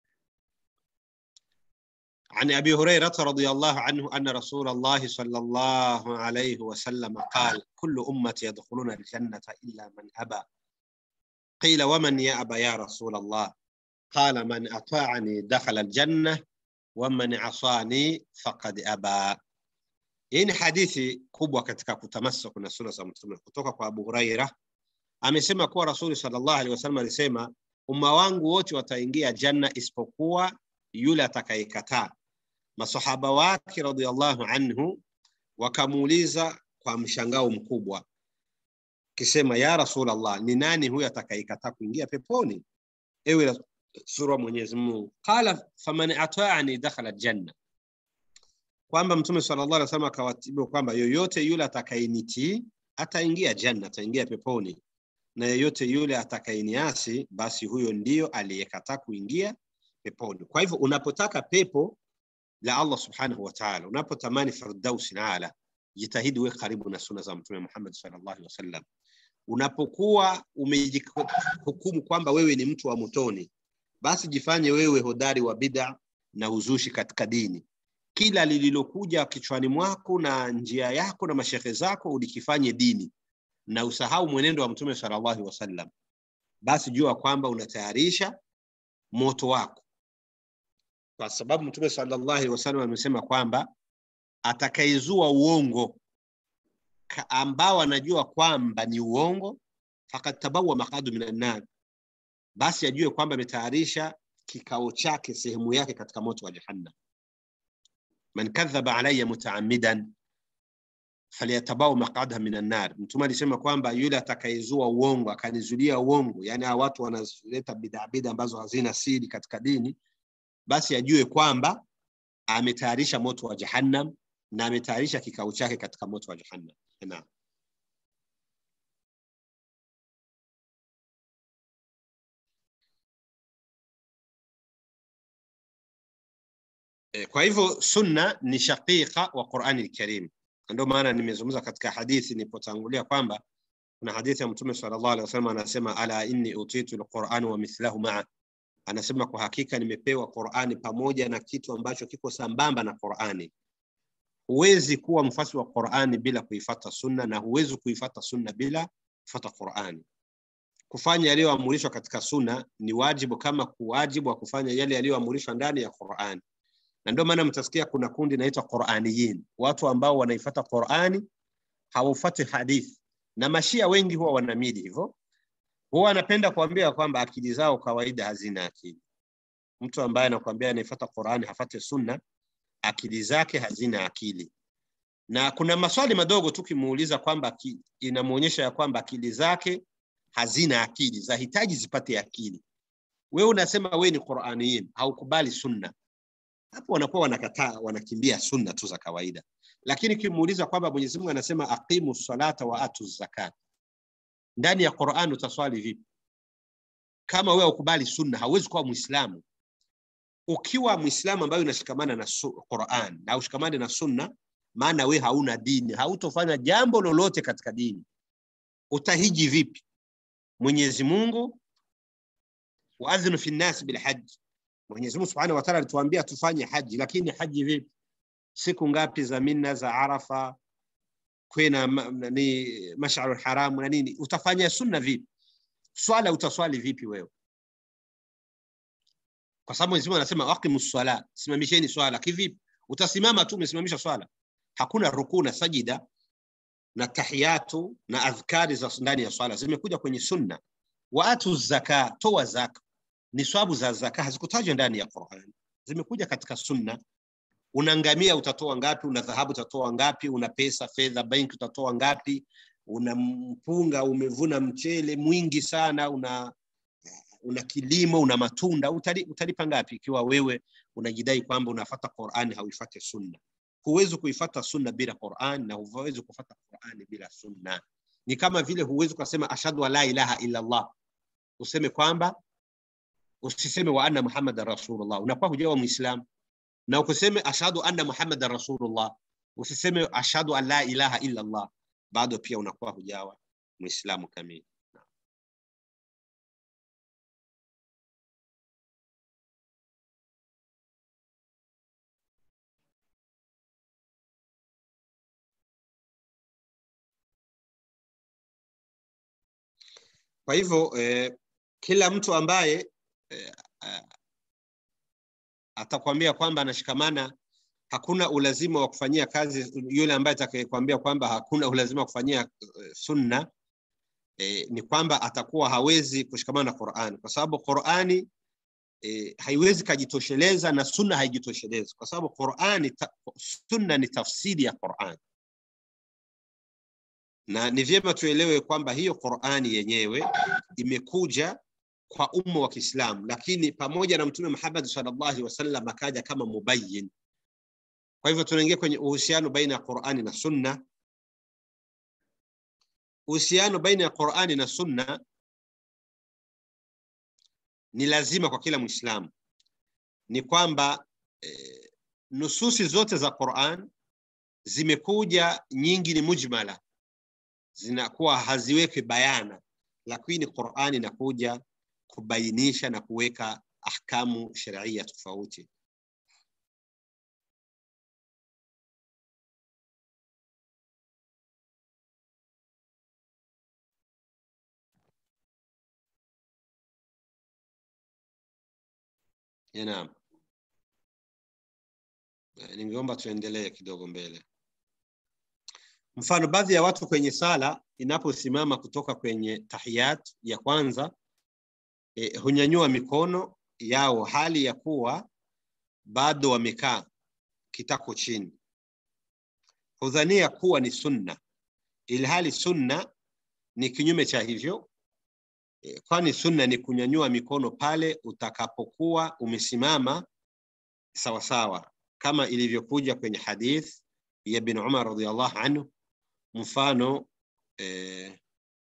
[SPEAKER 3] عن أبي هريرة رضي الله عنه أن رسول الله صلى الله عليه وسلم قال كل أمة يدخلون الجنة إلا من أبى قيل ومن يأبى يا رسول الله قال من أطاعني دخل الجنة waman asani faqad aba. Hii ni hadithi kubwa katika kutamassak na sunna za Mtume kutoka kwa Abu Huraira. Amesema kuwa Rasuli sallallahu alaihi wasallam alisema, umma wangu wote wataingia janna isipokuwa yule atakayekataa. Masahaba wake radhiallahu anhu wakamuuliza kwa mshangao mkubwa, kisema ya Rasulullah, ni nani huyo atakayekataa kuingia peponi? Ewe sura Mwenyezi Mungu, qala faman ataani dakhala janna, kwamba Mtume sallallahu alaihi wasallam akawatibu kwamba yoyote yule atakayenitii ataingia janna, ataingia peponi, na yoyote yule atakayeniasi, basi huyo ndiyo aliyekataa kuingia peponi. Kwa hivyo unapotaka pepo la Allah subhanahu wa ta'ala, unapotamani firdausi ala, jitahidi uwe karibu na sunna za Mtume Muhammad sallallahu alaihi wasallam. Unapokuwa umejihukumu kwamba wewe ni mtu wa motoni, basi jifanye wewe hodari wa bid'a na uzushi katika dini. Kila lililokuja kichwani mwako na njia yako na mashehe zako ulikifanye dini na usahau mwenendo wa Mtume sallallahu alaihi wasallam, basi jua kwamba unatayarisha moto wako, kwa sababu Mtume sallallahu alaihi wasallam amesema kwamba atakayezua uongo ambao anajua kwamba ni uongo, fakad tabawa maqadu minan nar basi ajue kwamba ametayarisha kikao chake sehemu yake katika moto wa jahannam. Man kadhaba alayya mutaammidan falyatabau maqadaha minan nar. Mtume alisema kwamba yule atakayezua uongo akanizulia uongo, yani hawa watu wanaleta bid'a bid'a ambazo hazina siri katika dini, basi ajue kwamba ametayarisha moto wa jahannam na ametayarisha kikao chake katika moto wa jahannam. Naam. Kwa hivyo sunna ni shaqiqa wa Qur'ani al-Karim. Ndio maana nimezungumza katika hadithi nilipotangulia kwamba kuna hadithi ya Mtume sallallahu alaihi wasallam anasema, ala inni utitu al-Qur'an wa mithlahu ma'a, anasema kwa hakika nimepewa Qur'ani pamoja na kitu ambacho kiko sambamba na Qur'ani. Huwezi kuwa mfasi wa Qur'ani bila kuifata sunna na huwezi kuifata sunna bila kufuata Qur'ani. Kufanya yaliyoamrishwa katika sunna ni wajibu kama kuwajibu wa kufanya yale yaliyoamrishwa ndani ya Qur'ani na ndio maana mtasikia kuna kundi inaitwa Qur'aniyin, watu ambao wanaifuata Qur'ani hawafuati hadithi, na mashia wengi huwa wanamili hivyo, huwa anapenda kuambia kwamba akili zao kawaida hazina akili. Mtu ambaye anakuambia anaifuata Qur'ani hafate sunna, akili zake hazina akili na kuna maswali madogo tu kimuuliza kwamba inamuonyesha ya kwamba akili zake hazina akili zahitaji zipate akili wewe unasema wewe ni quraniyin haukubali sunna hapo wanakuwa wanakataa wanakimbia sunna tu za kawaida lakini kimuuliza kwamba mwenyezi mungu anasema aqimu salata wa atu zakat ndani ya quran utaswali vipi kama wewe ukubali sunna hauwezi kuwa mwislamu ukiwa mwislamu ambayo unashikamana na quran na ushikamane na sunna maana we hauna dini hautofanya jambo lolote katika dini utahiji vipi mwenyezi mungu waadhinu fi nnasi bilhaji mwenyezi mungu subhanahu wataala alituambia tufanye haji lakini haji vipi siku ngapi za minna za arafa kwena ni masharu haramu na nini utafanya sunna vipi swala utaswali vipi wewe kwa sababu mwenyezi mungu anasema waqimu swala simamisheni swala kivipi utasimama tu umesimamisha swala hakuna rukuu na sajida na tahiyatu na adhkari za ndani ya swala zimekuja kwenye sunna waatu zaka toa zaka ni swabu za zaka hazikutajwa ndani ya Qur'an zimekuja katika sunna una ngamia utatoa ngapi una dhahabu utatoa ngapi una pesa fedha benki utatoa ngapi una mpunga umevuna mchele mwingi sana una una kilimo una matunda utali, utalipa ngapi ikiwa wewe unajidai kwamba unafata Qur'ani hauifate sunna huwezi kuifata sunna bila Qur'an na huwezi kufata Qur'ani bila sunna ni kama vile huwezi kusema ashhadu an la ilaha illa Allah useme kwamba usiseme wa anna muhammadan rasulullah unakuwa hujawa muislam na ukiseme ashhadu anna muhammadan rasulullah usiseme ashhadu an la ilaha illa Allah bado pia unakuwa hujawa muislamu kamili kwa hivyo eh, kila mtu ambaye eh, atakwambia kwamba anashikamana hakuna ulazima wa kufanyia kazi yule ambaye atakayekwambia kwamba hakuna ulazima wa kufanyia uh, sunna eh, ni kwamba atakuwa hawezi kushikamana na Qur'ani kwa sababu Qur'ani eh, haiwezi kajitosheleza na sunna haijitoshelezi kwa sababu Qur'ani ta, sunna ni tafsiri ya Qur'ani na ni vyema tuelewe kwamba hiyo Qur'ani yenyewe imekuja kwa umma wa Kiislamu, lakini pamoja na Mtume Muhammad sallallahu alaihi wasallam akaja kama mubayyin. Kwa hivyo tunaingia kwenye uhusiano baina ya Qur'ani na Sunna. Uhusiano baina ya Qur'ani na Sunna ni lazima kwa kila Muislamu, ni kwamba eh, nususi zote za Qur'an zimekuja nyingi ni mujmala, zinakuwa haziweki bayana, lakini Qur'ani inakuja kubainisha na kuweka ahkamu sharia tofauti. Naam, ningeomba tuendelee kidogo mbele. Mfano, baadhi ya watu kwenye sala inaposimama kutoka kwenye tahiyat ya kwanza e, hunyanyua mikono yao hali ya kuwa bado wamekaa kitako chini, hudhania kuwa ni sunna, ilhali sunna ni kinyume cha hivyo e, kwani sunna ni kunyanyua mikono pale utakapokuwa umesimama sawasawa, kama ilivyokuja kwenye hadith ya bin Umar radhiallahu anhu, mfano eh,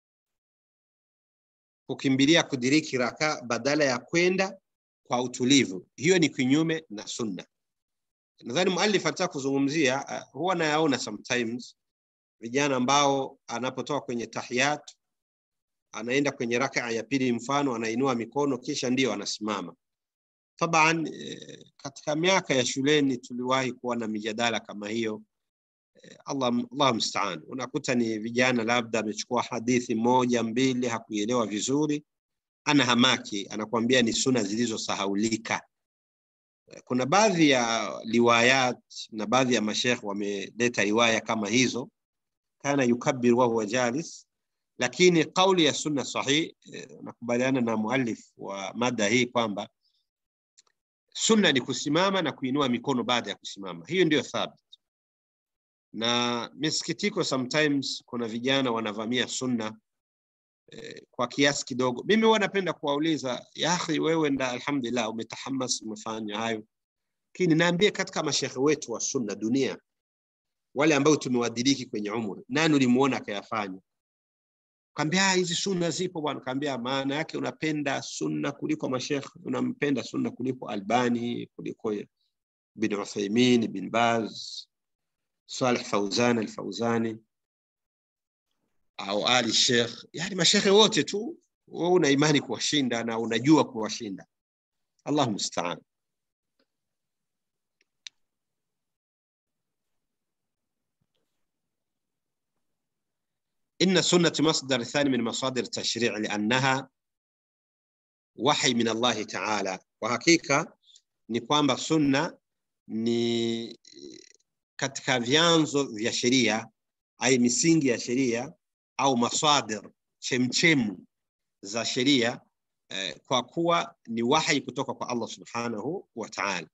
[SPEAKER 3] kukimbilia kudiriki raka badala ya kwenda kwa utulivu. Hiyo ni kinyume na sunna. Nadhani muallif alitaka kuzungumzia uh, huwa nayaona sometimes vijana ambao anapotoka kwenye tahiyat anaenda kwenye raka ya pili, mfano anainua mikono kisha ndio anasimama. Taban eh, katika miaka ya shuleni tuliwahi kuwa na mijadala kama hiyo eh, Allah, Allah mstaan, unakuta ni vijana labda amechukua hadithi moja mbili hakuielewa vizuri, ana hamaki, anakuambia ni suna zilizosahaulika. Kuna baadhi ya riwayat na baadhi ya mashekh wameleta riwaya kama hizo, kana yukabbir wa huwa jalis, lakini kauli ya sunna sahih, eh, nakubaliana na muallif wa mada hii kwamba sunna ni kusimama na kuinua mikono baada ya kusimama hiyo ndio thabit na misikitiko sometimes kuna vijana wanavamia sunna eh, kwa kiasi kidogo mimi huwa napenda kuwauliza ya akhi wewe nda alhamdulillah umetahamas umefanya hayo lakini naambie katika mashekhe wetu wa sunna dunia wale ambao tumewadiriki kwenye umri nani ulimuona akayafanya kaambia hizi sunna zipo bwana kaambia maana yake unapenda sunna kuliko mashekhe unampenda sunna kuliko albani kuliko bin uthaimin bin baz saleh fauzan alfauzani au ali sheikh yani mashekhe wote tu wewe una imani kuwashinda na unajua kuwashinda allah mustaan إن السنة مصدر ثاني من مصادر التشريع لأنها وحي من الله تعالى وحقيقة ni kwamba sunna ni katika vyanzo vya sheria ai misingi ya sheria au masadir chemchemu za sheria eh, kwa kuwa ni wahi kutoka kwa Allah subhanahu wa ta'ala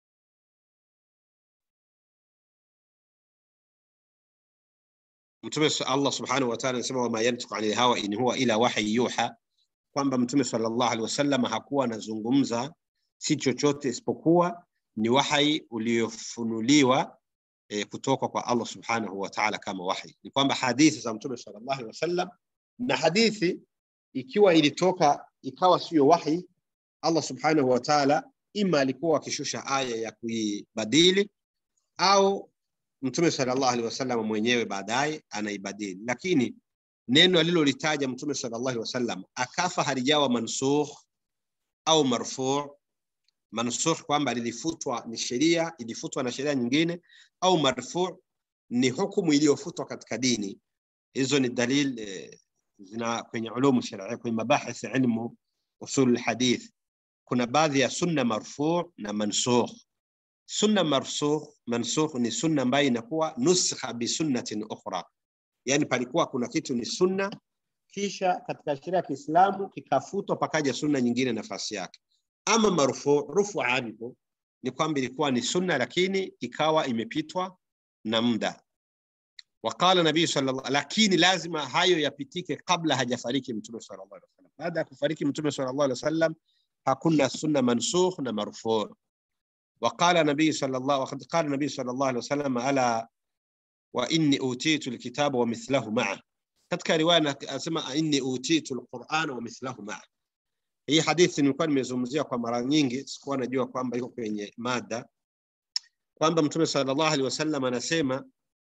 [SPEAKER 3] mtume Allah subhanahu wa ta'ala anasema wama yantiqu anil hawa in huwa ila wahyi yuha kwamba mtume sallallahu alaihi wasallam hakuwa anazungumza si chochote isipokuwa ni wahyi uliofunuliwa e, kutoka kwa Allah subhanahu wa ta'ala kama wahi. Ni kwamba hadithi za mtume sallallahu alaihi wasallam na hadithi ikiwa ilitoka ikawa sio wahi, Allah subhanahu wa ta'ala ima alikuwa akishusha aya ya kuibadili au mtume sallallahu alaihi wasallam mwenyewe baadaye anaibadili, lakini neno alilolitaja mtume sallallahu alaihi wasallam akafa halijawa mansukh au marfu mansukh kwamba lilifutwa ni sheria ilifutwa na sheria nyingine au marfu ni hukumu iliyofutwa katika dini hizo ni dalil eh, zina kwenye ulumu sharia kwenye mabahith ilmu usul hadith kuna baadhi ya sunna marfu na mansukh sunna marsukh mansukh ni sunna ambayo inakuwa nuskha bi sunnatin ukhra yani palikuwa kuna kitu ni sunna kisha katika sheria ya Kiislamu kikafutwa pakaja sunna nyingine nafasi yake ama marfu rufu anhu ni kwamba ilikuwa ni sunna lakini ikawa imepitwa na muda waqala nabii sallallahu lakini lazima hayo yapitike kabla hajafariki mtume sallallahu alaihi wasallam baada ya kufariki mtume sallallahu alaihi wasallam hakuna sunna mansukh na marfu وقال النبي صلى الله وقد قال النبي صلى الله عليه وسلم ألا وإني أوتيت الكتاب ومثله معه katika riwaya anasema inni utitu alquran wa mithlahu maa hii hadithi nilikuwa nimezungumzia kwa mara nyingi sikuwa najua kwamba iko kwenye mada kwamba mtume sallallahu alaihi wasallam anasema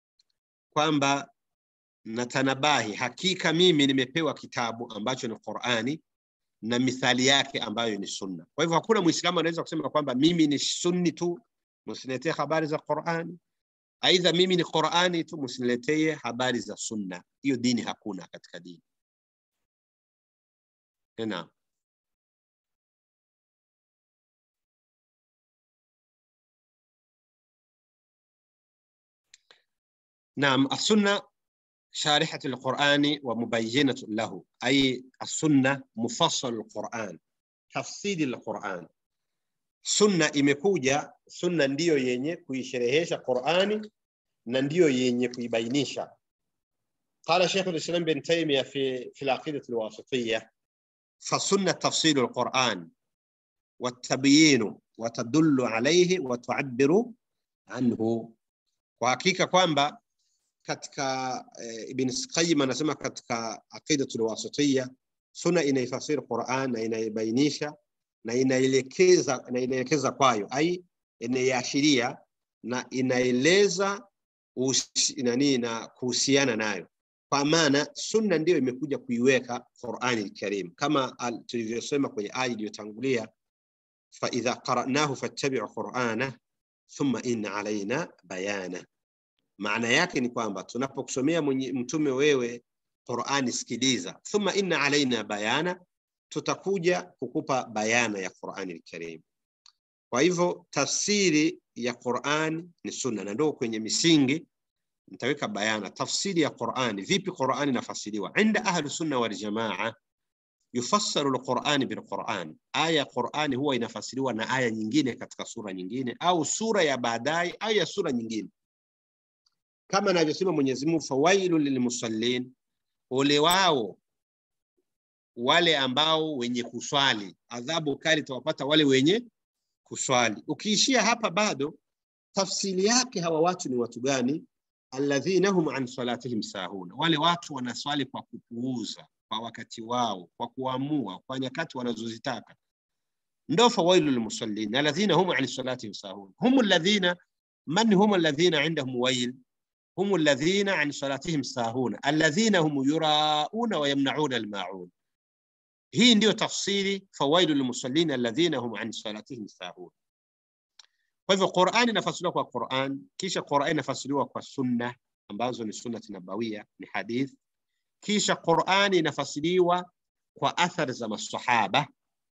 [SPEAKER 3] kwamba natanabahi hakika mimi nimepewa kitabu ambacho ni qurani na mithali yake ambayo ni sunna kwa hivyo hakuna muislamu anaweza kusema kwamba mimi ni sunni tu msiniletee habari za qurani aidha mimi ni qurani tu msiniletee habari za sunna hiyo dini hakuna katika dini naam نعم السنة شارحة القرآن ومبينة له أي السنة مفصل القرآن تفصيل القرآن sunna imekuja sunna ndiyo yenye kuisherehesha qurani na ndiyo yenye kuibainisha قال شيخ الاسلام بن تيميه في في العقيده الواسطيه فالسنه تفصيل القران والتبيين وتدل عليه وتعبر عنه kwa hakika kwamba katika e, Ibn Qayyim anasema katika aqidatul wasitiyya sunna inaifasiri Qur'an na inaibainisha na inaelekeza na inaelekeza kwayo ai inaiashiria na inaeleza nani na kuhusiana nayo kwa maana sunna ndiyo imekuja kuiweka Qur'ani al-Karim kama tulivyosema kwenye aya iliyotangulia fa idha qara'nahu fattabi'u qur'ana thumma inna alaina bayana maana yake ni kwamba tunapokusomea mtume wewe Qur'ani sikiliza thumma inna alaina bayana tutakuja kukupa bayana ya Qur'ani al-Karim kwa hivyo tafsiri ya Qur'an ni sunna na ndio kwenye misingi nitaweka bayana tafsiri ya Qur'ani vipi Qur'ani inafasiriwa inda ahlu sunna wal jamaa yufassaru alqurani bilquran, aya ya Qurani huwa inafasiriwa na aya nyingine katika sura nyingine au sura ya baadaye au ya sura nyingine, kama anavyosema Mwenyezi Mungu, fawailu lilmusallin, ole wao wale ambao wenye kuswali, adhabu kali tawapata wale wenye kuswali. Ukiishia hapa bado tafsiri yake hawa watu ni watu gani? alladhina hum an salatihim sahuna, wale watu wanaswali kwa kupuuza, kwa wakati wao, kwa kuamua, kwa nyakati wanazozitaka. Ndo fawailu lilmusallin alladhina hum an salatihim sahun hum alladhina man hum alladhina indahum wail hum alladhina an salatihim sahuna alladhina hum yurauna wa yamnauna almaun. Hii ndiyo tafsiri fawailu lilmusallin alladhina hum an salatihim sahun. Kwa hivyo Qur'ani inafasiriwa kwa Qur'an, kisha Qur'ani inafasiriwa kwa sunna ambazo ni sunnati nabawia, ni hadith. Kisha Qur'ani inafasiriwa kwa athari za masahaba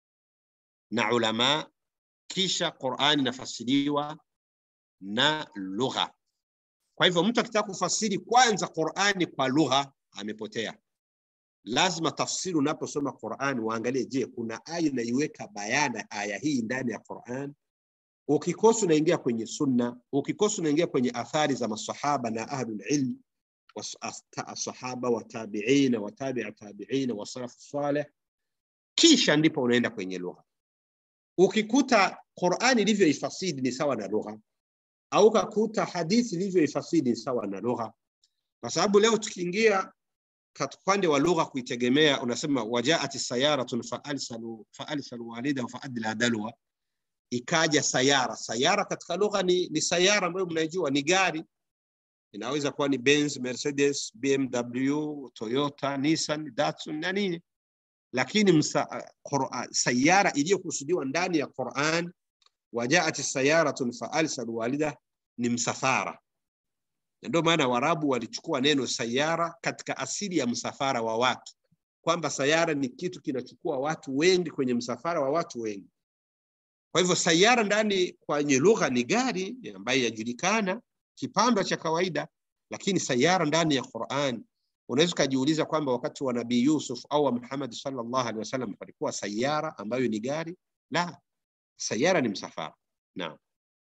[SPEAKER 3] na ulama. Kisha Qur'ani inafasiriwa na lugha. Kwa hivyo mtu akitaka kufasiri kwanza Qur'ani kwa lugha amepotea. Lazima tafsiri, unaposoma Qur'ani waangalie, je, kuna aya inaiweka bayana aya hii ndani ya Qur'an ukikosa unaingia kwenye sunna, ukikosa unaingia kwenye athari za masahaba na ahlul ilm wasahaba watabiina watabi'a tabiina wasalafu salih, kisha ndipo unaenda kwenye lugha. Ukikuta Qur'ani ilivyoifasiri ni sawa na lugha, au ukakuta hadithi ilivyoifasiri ni sawa na lugha, kwa sababu leo tukiingia katika upande wa lugha kuitegemea, unasema wajaat sayaratun faalsalu faalsalu walidahu faadla dalwa ikaja sayara. Sayara katika lugha ni, ni sayara ambayo mnaijua ni gari, inaweza kuwa ni Benz, Mercedes, BMW, Toyota, Nissan, Datsun na nini, lakini msa, Qur'an, sayara iliyokusudiwa ndani ya Qur'an, wajaat sayaratun faalsalu walida ni msafara. Na ndio maana Waarabu walichukua neno sayara katika asili ya msafara wa watu, kwamba sayara ni kitu kinachukua watu wengi kwenye msafara wa watu wengi. Kwa hivyo sayara ndani kwenye lugha ni gari ambayo yajulikana kipando cha kawaida, lakini sayara ndani ya Qur'an unaweza ukajiuliza kwamba wakati wa Nabii Yusuf au wa Muhammad sallallahu alaihi wasallam palikuwa sayara ambayo ni gari? La, sayara ni msafara. Naam.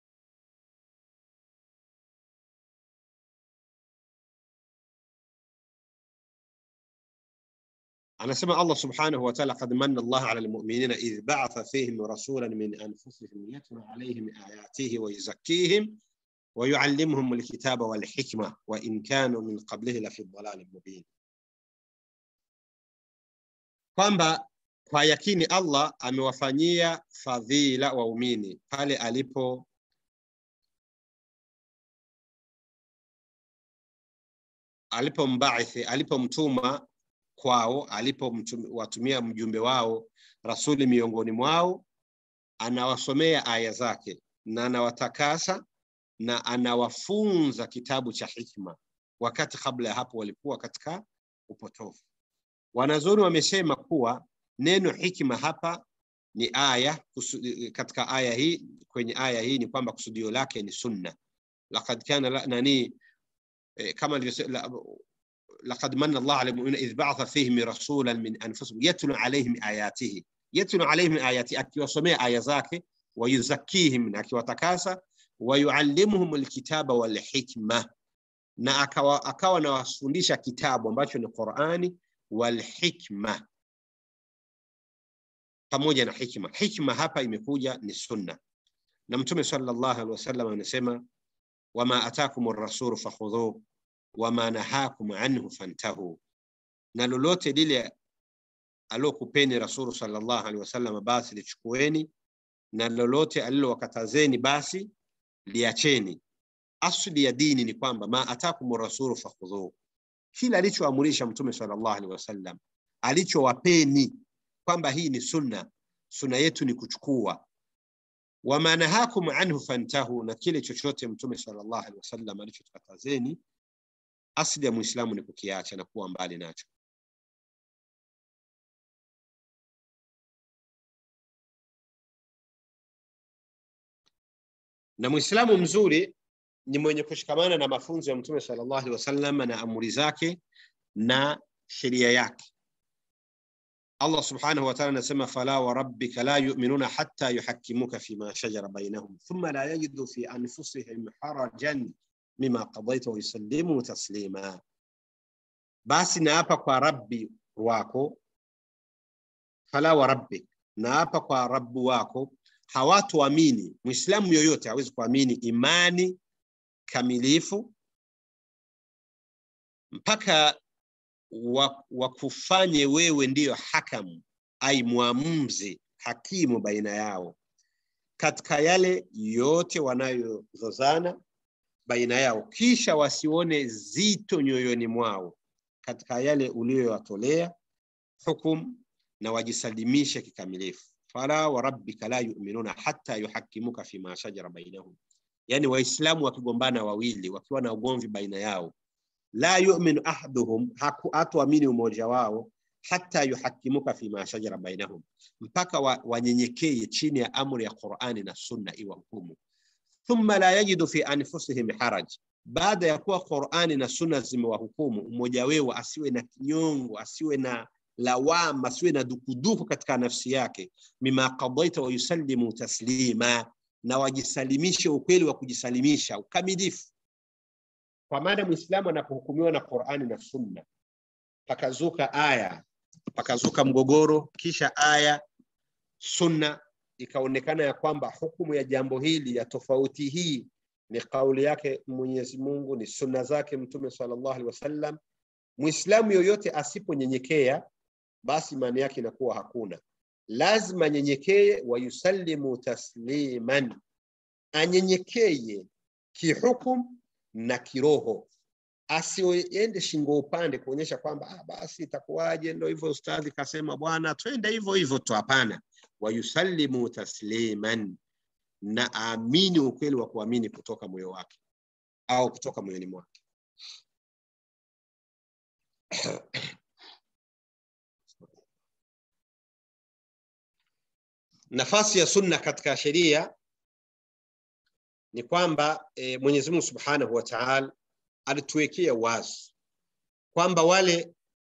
[SPEAKER 3] anasema Allah subhanahu wa ta'ala, qad manna Allah ala almu'minina idh ba'atha fihim rasulan min anfusihim yatlu alayhim ayatihi wa yuzakkihim wa yuallimuhum alkitaba wal hikma wa in kanu min qablihi la fi dhalalin mubin, kwamba kwa yakini Allah amewafanyia fadhila waumini pale alipo alipombaithi alipomtuma kwao alipowatumia mjumbe wao rasuli miongoni mwao, anawasomea aya zake na anawatakasa na anawafunza kitabu cha hikma, wakati kabla ya hapo walikuwa katika upotofu. Wanazuoni wamesema kuwa neno hikma hapa ni aya kusudi, katika aya hii kwenye aya hii ni kwamba kusudio lake ni sunna. Laqad kana la, nani eh, kama لقد من الله على المؤمنين إذ بعث فيهم رسولا من أنفسهم يتلو عليهم آياته يتلو عليهم آياته akiwasomea aya zake wayuzakihim na akiwatakasa wayuallimuhum alkitaba walhikma na akawa, akawa nawafundisha kitabu ambacho ni Qur'ani walhikma pamoja na hikma. Hikma hapa imekuja ni sunna, na Mtume sallallahu alaihi wasallam anasema wama atakum ar-rasulu fakhudhuhu wama nahakum anhu fantahu, na lolote lile alokupeni Rasulu sallallahu alaihi wasallam basi lichukueni, na lolote alilowakatazeni basi liacheni. Asli ya dini ni kwamba ma atakum rasulu fakhudhuhu, kila alichoamurisha Mtume sallallahu alaihi wasallam, alichowapeni kwamba hii ni sunna, sunna yetu ni kuchukua. Wama nahakum anhu fantahu, na kile chochote Mtume sallallahu alaihi wasallam alichotukatazeni asili ya Muislamu ni kukiacha na kuwa mbali nacho. Na Muislamu mzuri ni mwenye kushikamana na mafunzo ya Mtume sallallahu alaihi wasallam na amri zake na sheria yake. Allah subhanahu wa ta'ala anasema fala wa rabbika la yu'minuna hatta yuhakkimuka fima shajara bainahum thumma la yajidu fi anfusihim harajan mima qadaita wa yusallimu taslima. Basi naapa kwa Rabbi wako, fala wa rabbik, naapa kwa Rabbu wako, hawatoamini. Muislamu yoyote hawezi kuamini imani kamilifu mpaka wakufanye wa wewe ndiyo hakamu ai mwamuzi hakimu baina yao katika yale yote wanayozozana baina yao, kisha wasione zito nyoyoni mwao katika yale uliyowatolea hukum, na wajisalimishe kikamilifu. fala wa rabbika la yu'minuna hatta yuhakimuka fima shajara bainahum, yani Waislamu wakigombana wawili wakiwa na ugomvi baina yao la yu'minu ahaduhum, hatuamini umoja wao, hata yuhakimuka fima shajara bainahum, mpaka wanyenyekee chini ya amri ya Qur'ani na Sunna iwa hukumu. Thumma la yajidu fi anfusihim haraj, baada ya kuwa Qur'ani na Sunna zimewahukumu, mmoja wao asiwe na kinyongo, asiwe na lawama, asiwe na dukuduku katika nafsi yake, mima qadaita wa yusallimu taslima, na wajisalimishe ukweli wa kujisalimisha ukamilifu kwa maana Muislamu anapohukumiwa na Qur'ani na Sunna, pakazuka aya, pakazuka mgogoro, kisha aya Sunna ikaonekana ya kwamba hukumu ya jambo hili ya tofauti hii ni kauli yake Mwenyezi Mungu, ni sunna zake Mtume sallallahu alaihi wasallam. Muislamu yoyote asiponyenyekea, basi imani yake inakuwa hakuna. Lazima nyenyekee, wayusallimu tasliman, anyenyekeye kihukum na kiroho, asiende shingo upande kuonyesha kwamba ah, basi itakuwaje, ndo hivyo ustadhi kasema bwana, twende hivyo hivyo tu. Hapana, wayusallimu tasliman, na aamini ukweli wa kuamini kutoka moyo wake au kutoka moyoni mwake. Nafasi ya sunna katika sheria ni kwamba e, Mwenyezi Mungu Subhanahu wa Ta'ala alituwekea wazi kwamba wale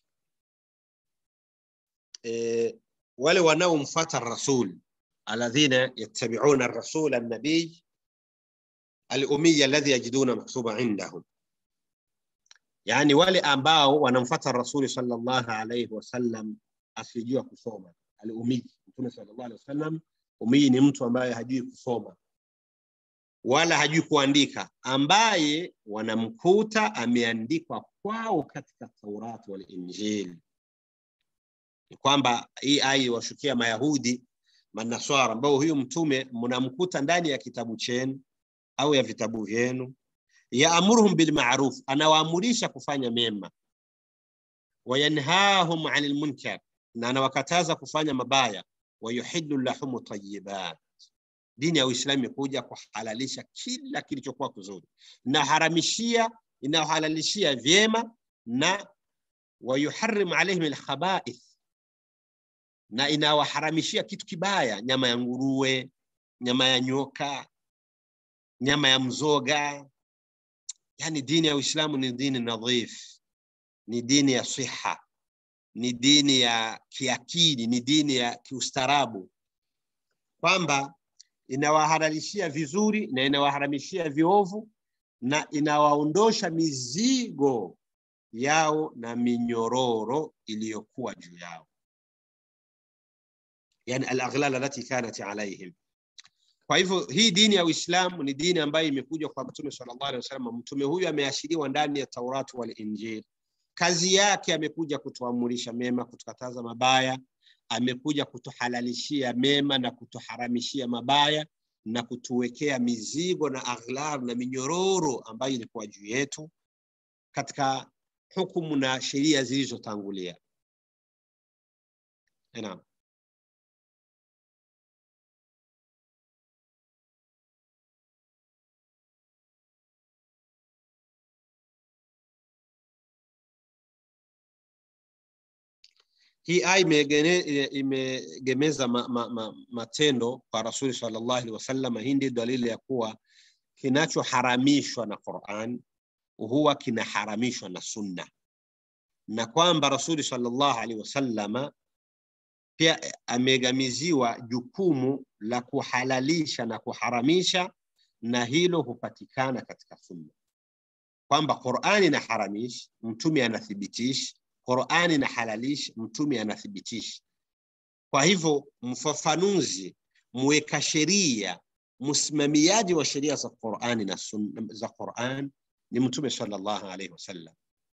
[SPEAKER 3] e, wale wanaomfuata rasul alladhina yattabi'una ar-rasul an-nabiy al-ummiy alladhi yajiduna maktuba indahum, yani wale ambao wanamfuata rasuli sallallahu alayhi wasallam asijua kusoma. Al-ummiy, Mtume sallallahu alayhi wasallam, ummiy ni mtu ambaye hajui kusoma wala hajui kuandika, ambaye wanamkuta ameandikwa kwao katika Taurati wal Injili. Ni kwamba hii aya washukia Mayahudi Manaswara, ambao huyu mtume mnamkuta ndani ya kitabu chenu au ya vitabu vyenu, yaamuruhum bilmaruf, anawaamurisha kufanya mema, wayanhahum anil munkar, na anawakataza kufanya mabaya, wayuhillu lahum tayyibat Dini ya Uislamu imekuja kuhalalisha kila kilichokuwa kizuri, inaharamishia inahalalishia vyema, na wayuharrim alaihim alkhabaith, na inawaharamishia kitu kibaya, nyama ya nguruwe, nyama ya nyoka, nyama ya mzoga. Yani dini ya Uislamu ni dini nadhif, ni dini ya siha, ni dini ya kiakili, ni dini ya kiustarabu, kwamba inawahalalishia vizuri na inawaharamishia viovu na inawaondosha mizigo yao na minyororo iliyokuwa juu yao, yani alaghlal alati kanat alaihim. Kwa hivyo hii dini ya Uislamu ni dini ambayo imekuja kwa Mtume sallallahu alaihi wasallam. Mtume huyu ameashiriwa ndani ya Taurati wal Injili. Kazi yake amekuja kutuamurisha mema, kutukataza mabaya amekuja kutuhalalishia mema na kutuharamishia mabaya na kutuwekea mizigo na aghlal na minyororo ambayo ilikuwa juu yetu katika hukumu na sheria zilizotangulia. Naam. Hii aya imegemeza ma, ma, ma, matendo kwa Rasuli sallallahu alaihi wasallam. Hii ndio dalili ya kuwa kinachoharamishwa na Qur'an huwa kinaharamishwa na Sunna, na kwamba Rasuli sallallahu alaihi wasallama pia amegamiziwa jukumu la kuhalalisha na kuharamisha, na hilo hupatikana katika sunna, kwamba Qur'ani inaharamishi, mtume anathibitishi, Qur'ani inahalalishi, mtume anathibitishi. Kwa hivyo mfafanuzi, mweka sheria, msimamiaji wa sheria za Qur'ani na sunna za Qur'an ni mtume sallallahu alaihi wasallam.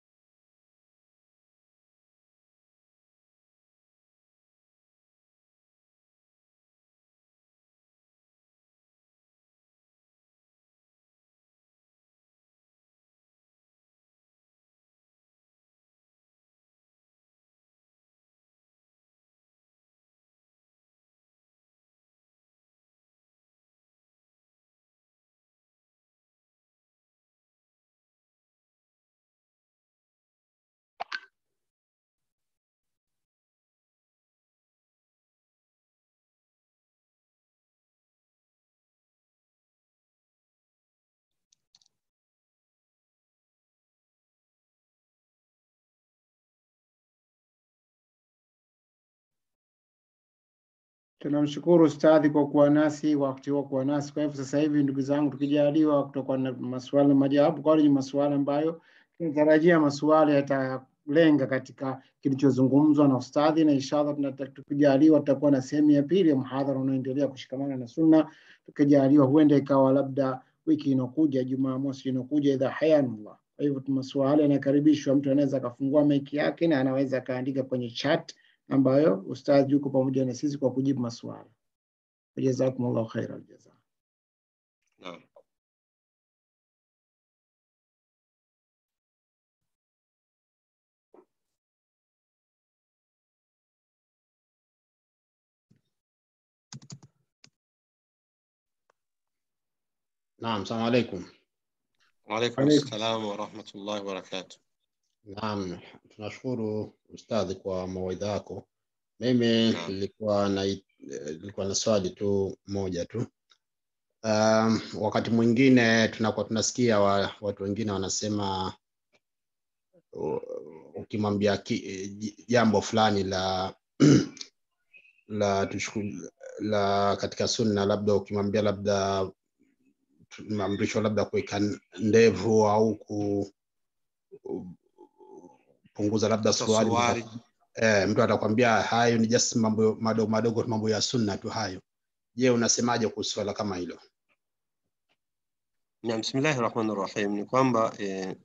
[SPEAKER 1] Tunamshukuru ustadhi kwa kuwa nasi wakati wa kuwa nasi. Kwa hivyo sasa hivi, ndugu zangu, tukijaliwa kutokuwa na maswali na majawabu, kwa ni maswali ambayo tunatarajia maswali yatalenga katika kilichozungumzwa na ustadhi, na inshallah tunata- tukijaliwa tutakuwa na sehemu ya pili ya mhadhara unaoendelea kushikamana na sunna. Tukijaliwa huenda ikawa labda wiki inakuja, Jumamosi inakuja, idha hayanullah. Kwa hivyo maswali yanakaribishwa, mtu anaweza akafungua maiki yake na anaweza akaandika kwenye chat ambayo ustadhi yuko pamoja na sisi kwa kujibu maswali. Jazakumullahu khairan jaza.
[SPEAKER 3] Naam.
[SPEAKER 4] Naam, salamu alaikum.
[SPEAKER 3] Waalaikum
[SPEAKER 1] Alaikum.
[SPEAKER 3] salam warahmatullahi wabarakatuh.
[SPEAKER 4] Naam, tunashukuru ustadhi kwa mawaidha yako. Mimi
[SPEAKER 3] Naam.
[SPEAKER 4] nilikuwa na nilikuwa na swali tu moja tu. Um, wakati mwingine tunakuwa tunasikia wa, watu wengine wanasema u- ukimwambia ki- j- jambo fulani la la tuchuku, la katika sunna, labda ukimwambia labda maamrisho labda kuweka ndevu au ku punguza labda
[SPEAKER 3] Hata
[SPEAKER 4] suruali
[SPEAKER 3] suruali.
[SPEAKER 4] eh, mtu atakwambia hayo ni just mambo madogo madogo mambo ya sunna tu hayo. Je, unasemaje kuhusu swala kama hilo?
[SPEAKER 3] Naam, bismillahi rahmani rahim, ni kwamba eh,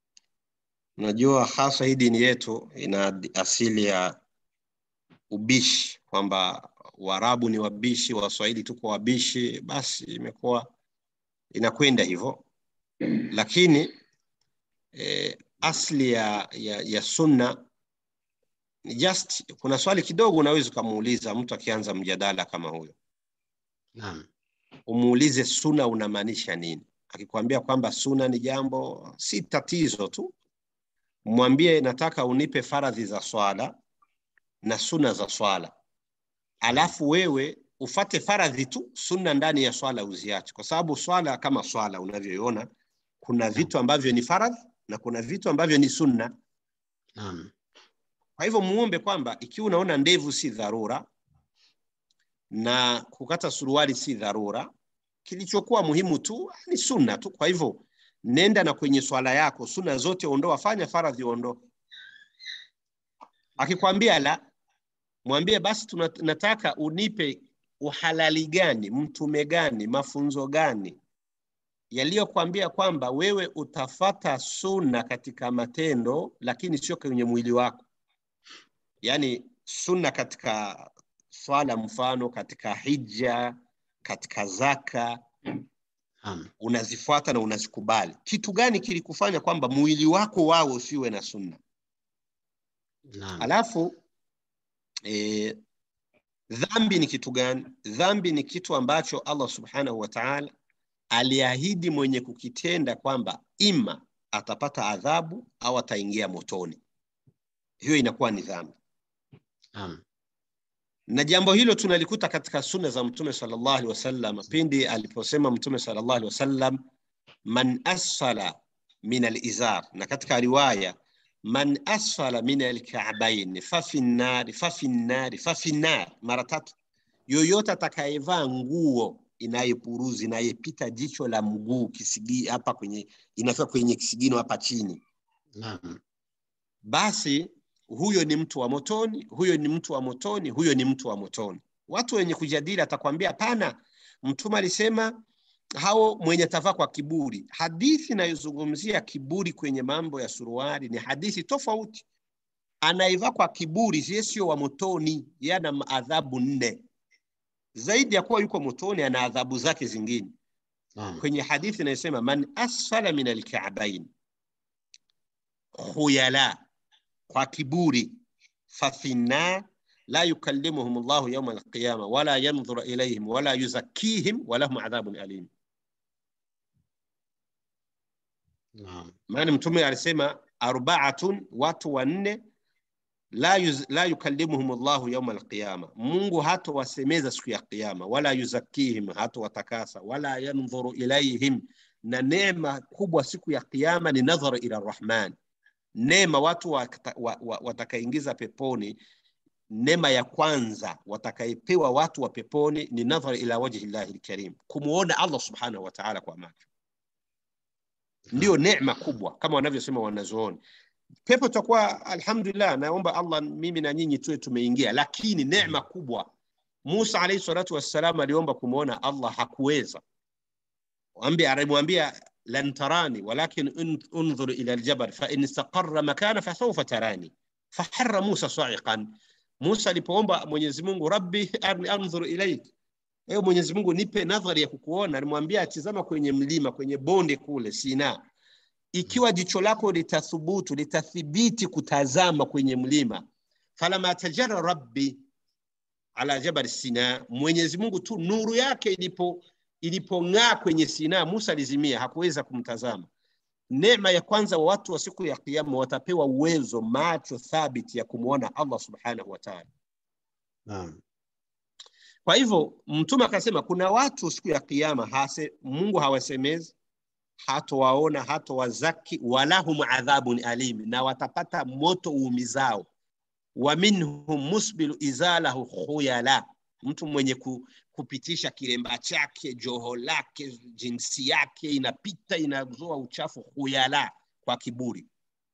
[SPEAKER 3] unajua hasa hii dini yetu ina asili ya ubishi, kwamba Waarabu ni wabishi, Waswahili tuko wabishi, basi imekuwa inakwenda hivyo, lakini eh, asli ya, ya, ya sunna ni just, kuna swali kidogo unaweza ukamuuliza mtu akianza mjadala kama huyo,
[SPEAKER 4] Naam.
[SPEAKER 3] umuulize suna unamaanisha nini. Akikwambia kwamba suna ni jambo, si tatizo tu, mwambie nataka unipe faradhi za swala na suna za swala, alafu wewe ufate faradhi tu, sunna ndani ya swala uziache, kwa sababu swala kama swala unavyoiona, kuna vitu ambavyo ni faradhi na kuna vitu ambavyo ni sunna.
[SPEAKER 4] Naam.
[SPEAKER 3] Kwa hivyo muombe kwamba ikiwa unaona ndevu si dharura na kukata suruali si dharura, kilichokuwa muhimu tu ni sunna tu. Kwa hivyo nenda na kwenye swala yako, sunna zote ondoa, fanya faradhi ondoa. Akikwambia la, mwambie basi tuna, nataka unipe uhalali gani, mtume gani, mafunzo gani yaliyokwambia kwamba wewe utafata sunna katika matendo, lakini sio kwenye mwili wako, yaani sunna katika swala, mfano katika hija, katika zaka,
[SPEAKER 4] Naam.
[SPEAKER 3] unazifuata na unazikubali. Kitu gani kilikufanya kwamba mwili wako wao usiwe na sunna?
[SPEAKER 4] Naam.
[SPEAKER 3] Alafu e, dhambi ni kitu gani? Dhambi ni kitu ambacho Allah subhanahu wa ta'ala aliahidi mwenye kukitenda kwamba ima atapata adhabu au ataingia motoni. Hiyo inakuwa ni dhambi,
[SPEAKER 4] Naam.
[SPEAKER 3] na jambo hilo tunalikuta katika sunna za Mtume sallallahu alaihi wasallam, pindi aliposema Mtume sallallahu alaihi wasallam, man asfala min alizar, na katika riwaya man asfala min alka'bayn fafi nnari fafi nnari fafi nnari, mara tatu. Yoyote atakayevaa nguo inayepuruzi inayepita jicho la mguu kisigi hapa kwenye inafika kwenye kisigino hapa chini,
[SPEAKER 4] Naam.
[SPEAKER 3] basi huyo ni mtu wa motoni, huyo ni mtu wa motoni, huyo ni mtu wa motoni. Watu wenye kujadili atakwambia hapana, Mtume alisema hao mwenye atavaa kwa kiburi. Hadithi inayozungumzia kiburi kwenye mambo ya suruali ni hadithi tofauti. Anayevaa kwa kiburi yeye sio wa motoni, yeye ana adhabu nne zaidi ya kuwa yuko motoni, ana adhabu zake zingine.
[SPEAKER 4] Naam.
[SPEAKER 3] Kwenye hadithi inayosema man asfala min alka'bain khuyala, kwa kiburi, fafinna la yukallimuhum Allahu yawma alqiyama wala yanzuru ilayhim wala yuzakkihim walahum adhabun alim.
[SPEAKER 4] Naam.
[SPEAKER 3] maana mtume alisema arbaatun watu wanne la, yuz, la yukallimuhum Allahu yawma alqiyama, Mungu hatowasemeza siku ya kiyama, wala yuzakkihim, hatowatakasa, wala yanzuru ilaihim, na neema kubwa siku ya kiyama ni nadhara ila Rahman. Neema watu wakata- wa- wa- watakaingiza peponi, neema ya kwanza watakayepewa watu wa peponi ni nadhara ila wajhi llahi lkarim, kumwona Allah subhanahu wa ta'ala kwa macho ndio neema kubwa kama wanavyosema wanazuoni. Pepo tutakuwa alhamdulillah, naomba Allah mimi na nyinyi tuwe tumeingia, lakini neema kubwa. Musa alayhi salatu wassalam aliomba kumwona Allah, hakuweza. Ambia alimwambia lan tarani walakin un- unzur ila aljabal fa in istaqarra makana fasawfa tarani faharra Musa sa'iqan. Musa alipoomba Mwenyezi Mungu, rabbi arni anzur ilaik, ewe Mwenyezi Mungu nipe nadhari ya kukuona, alimwambia atizama kwenye mlima, kwenye bonde kule Sina ikiwa jicho lako litathubutu litathibiti kutazama kwenye mlima falama tajara rabbi ala jabal sina mwenyezi mungu tu nuru yake ilipo ilipong'aa kwenye sina musa alizimia hakuweza kumtazama neema ya kwanza wa watu wa siku ya kiyama watapewa uwezo macho thabiti ya kumwona allah subhanahu wa taala
[SPEAKER 4] Naam.
[SPEAKER 3] kwa hivyo mtume akasema kuna watu siku ya kiyama hase, mungu hawasemezi hatowaona hatowazaki walahum adhabun alim na watapata moto uumizao wa minhum musbilu izalahu khuyala mtu mwenye ku, kupitisha kilemba chake joho lake jinsi yake inapita inazoa uchafu khuyala kwa kiburi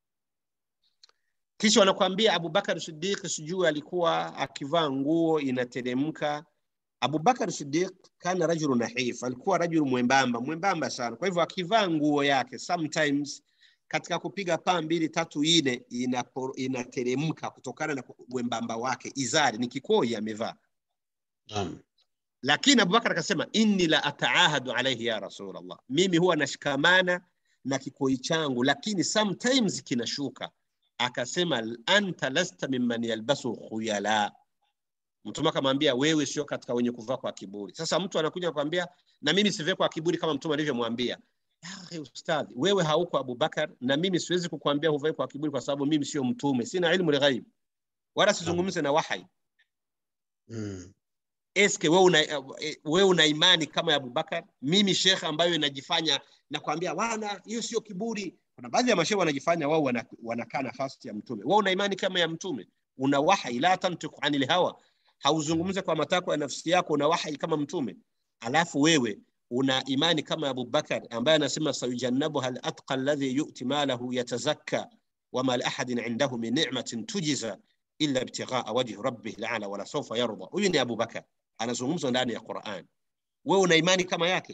[SPEAKER 3] kisha wanakuambia abubakar sidiq sijui alikuwa akivaa nguo inateremka abubakar sidiq kana rajulu nahif alikuwa rajulu mwembamba mwembamba sana kwa hivyo akivaa nguo yake sometimes katika kupiga paa mbili tatu ine inapo- inateremka kutokana na wembamba wake izari ni kikoi amevaa
[SPEAKER 4] Naam.
[SPEAKER 3] lakini abubakar akasema inni la ataahadu alaihi ya rasulllah mimi huwa nashikamana na kikoi changu lakini sometimes kinashuka akasema anta lasta mimman yalbasu khuyala mtume akamwambia wewe sio katika wenye kuvaa kwa kiburi sasa mtu anakuja kwambia na mimi sivai kwa kiburi kama mtume alivyomwambia "Ya akhi ustadhi wewe hauko abubakar na mimi siwezi kukuambia huvai kwa kiburi kwa sababu mimi sio mtume sina ilmu lghaib wala sizungumze na wahai
[SPEAKER 4] Mm.
[SPEAKER 3] eske wewe una, wewe una imani kama ya Abubakar? Mimi shekhe ambayo inajifanya nakwambia, wana hiyo sio kiburi. Kuna baadhi ya mashehe wanajifanya wao wana- wanakaa nafasi ya mtume. Wewe una imani kama ya mtume? Una wahai, la tantiku anil hawa, hauzungumze kwa matakwa ya nafsi yako, una wahai kama mtume. Alafu wewe una imani kama ya Abubakar ambaye anasema sayujannabu hal atqa alladhi yu'ti malahu yatazakka wama li ahadin indahu min ni'matin tujza illa ibtighaa wajhi rabbih la'ala wala sawfa yarda. Huyu ni Abubakar anazungumzwa ndani ya Qur'an. Wewe una imani kama yake?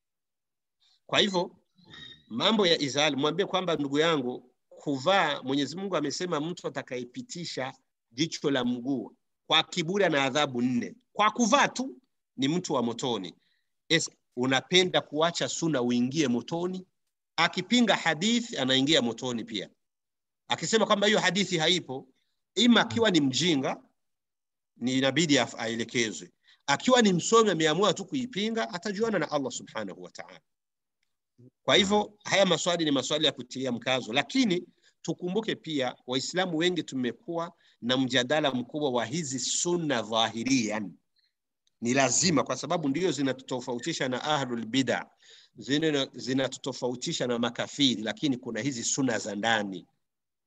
[SPEAKER 3] Kwa hivyo mambo ya izali, mwambie kwamba ndugu yangu, kuvaa, Mwenyezi Mungu amesema mtu atakayepitisha jicho la mguu kwa kiburi na adhabu nne, kwa kuvaa tu ni mtu wa motoni. Es, unapenda kuacha suna uingie motoni? Akipinga hadithi anaingia motoni pia, akisema kwamba hiyo hadithi haipo, ima akiwa ni mjinga ni inabidi af- aelekezwe. Akiwa ni msomi ameamua tu kuipinga, atajuana na Allah subhanahu wa ta'ala. Kwa hivyo haya maswali ni maswali ya kutilia mkazo, lakini tukumbuke pia Waislamu wengi tumekuwa na mjadala mkubwa wa hizi sunna dhahirian. Ni lazima kwa sababu ndio zinatutofautisha na ahlul bid'a, zina- zinatutofautisha na makafiri, lakini kuna hizi sunna za ndani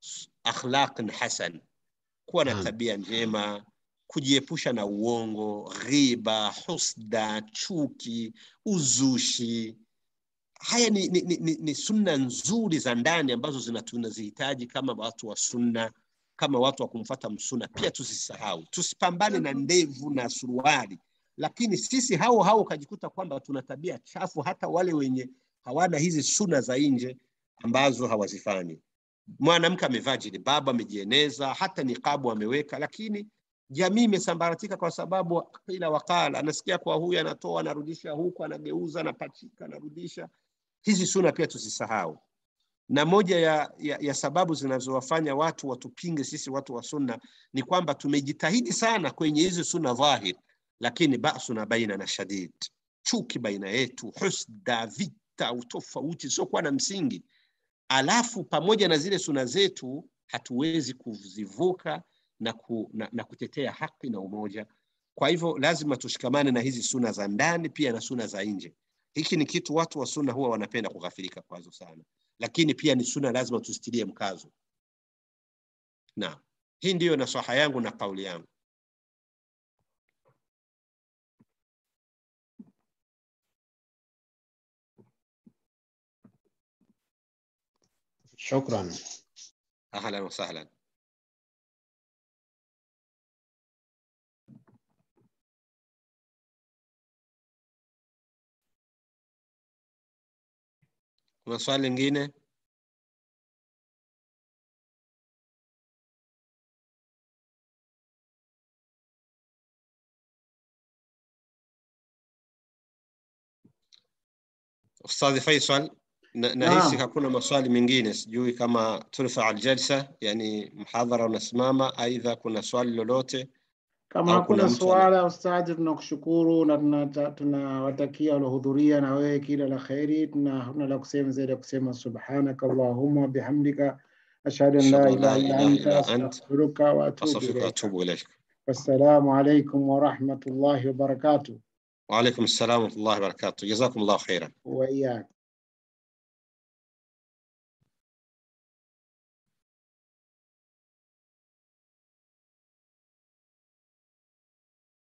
[SPEAKER 3] akhlaqin hasan kuwa na
[SPEAKER 4] Naam.
[SPEAKER 3] tabia njema kujiepusha na uongo ghiba husda chuki uzushi haya ni, ni, ni, ni, ni sunna nzuri za ndani ambazo zina- tunazihitaji kama watu wa sunna kama watu wa kumfata msuna pia tusisahau tusipambane na ndevu na suruali lakini sisi hao hao ukajikuta kwamba tuna tabia chafu hata wale wenye hawana hizi suna za nje ambazo hawazifanyi mwanamke amevaa jilbabu amejieneza hata niqabu ameweka lakini jamii imesambaratika kwa sababu kila wakala anasikia kwa huyu anatoa anarudisha huku anageuza anapachika anarudisha hizi suna pia tusisahau na moja ya, ya, ya sababu zinazowafanya watu watupinge sisi watu wa sunna ni kwamba tumejitahidi sana kwenye hizi suna dhahir lakini basuna baina na shadid chuki baina yetu husda vita utofauti siokuwa na msingi alafu pamoja na zile suna zetu hatuwezi kuzivuka na, ku, na, na kutetea haki na umoja kwa hivyo lazima tushikamane na hizi suna za ndani pia na suna za nje hiki ni kitu watu wa sunna huwa wanapenda kughafilika kwazo sana lakini pia ni suna lazima tusitilie mkazo naam hii ndiyo nasaha yangu na kauli yangu
[SPEAKER 4] shukran
[SPEAKER 3] ahlan wasahlan kuna swali lingine ustadhi faisal na- nahisi
[SPEAKER 1] Naam.
[SPEAKER 3] hakuna maswali mengine sijui kama turfa aljalsa yani mhadhara unasimama aidha kuna swali lolote
[SPEAKER 1] Kama
[SPEAKER 3] Au kuna
[SPEAKER 1] hakuna
[SPEAKER 3] mtu ana-
[SPEAKER 1] suala, ustadhi, tunakushukuru na tunata- tunawatakia waliohudhuria na wewe kila la kheri. Tuna hatuna la kusema zaidi ya kusema subhanaka allahumma bihamdika ashhadu an la
[SPEAKER 3] Ashhadu an la
[SPEAKER 1] ilaha illa
[SPEAKER 3] ilaha
[SPEAKER 1] anta
[SPEAKER 3] illa ant.
[SPEAKER 1] astaghfiruka wa atubu
[SPEAKER 3] astaghfiruka
[SPEAKER 1] ilayka.
[SPEAKER 3] atubu ilaik
[SPEAKER 1] Wassalamu alaikum wa rahmatullahi wa barakatuh.
[SPEAKER 3] وعليكم السلام ورحمه الله وبركاته جزاكم الله خيرا
[SPEAKER 1] Wa iyyakum.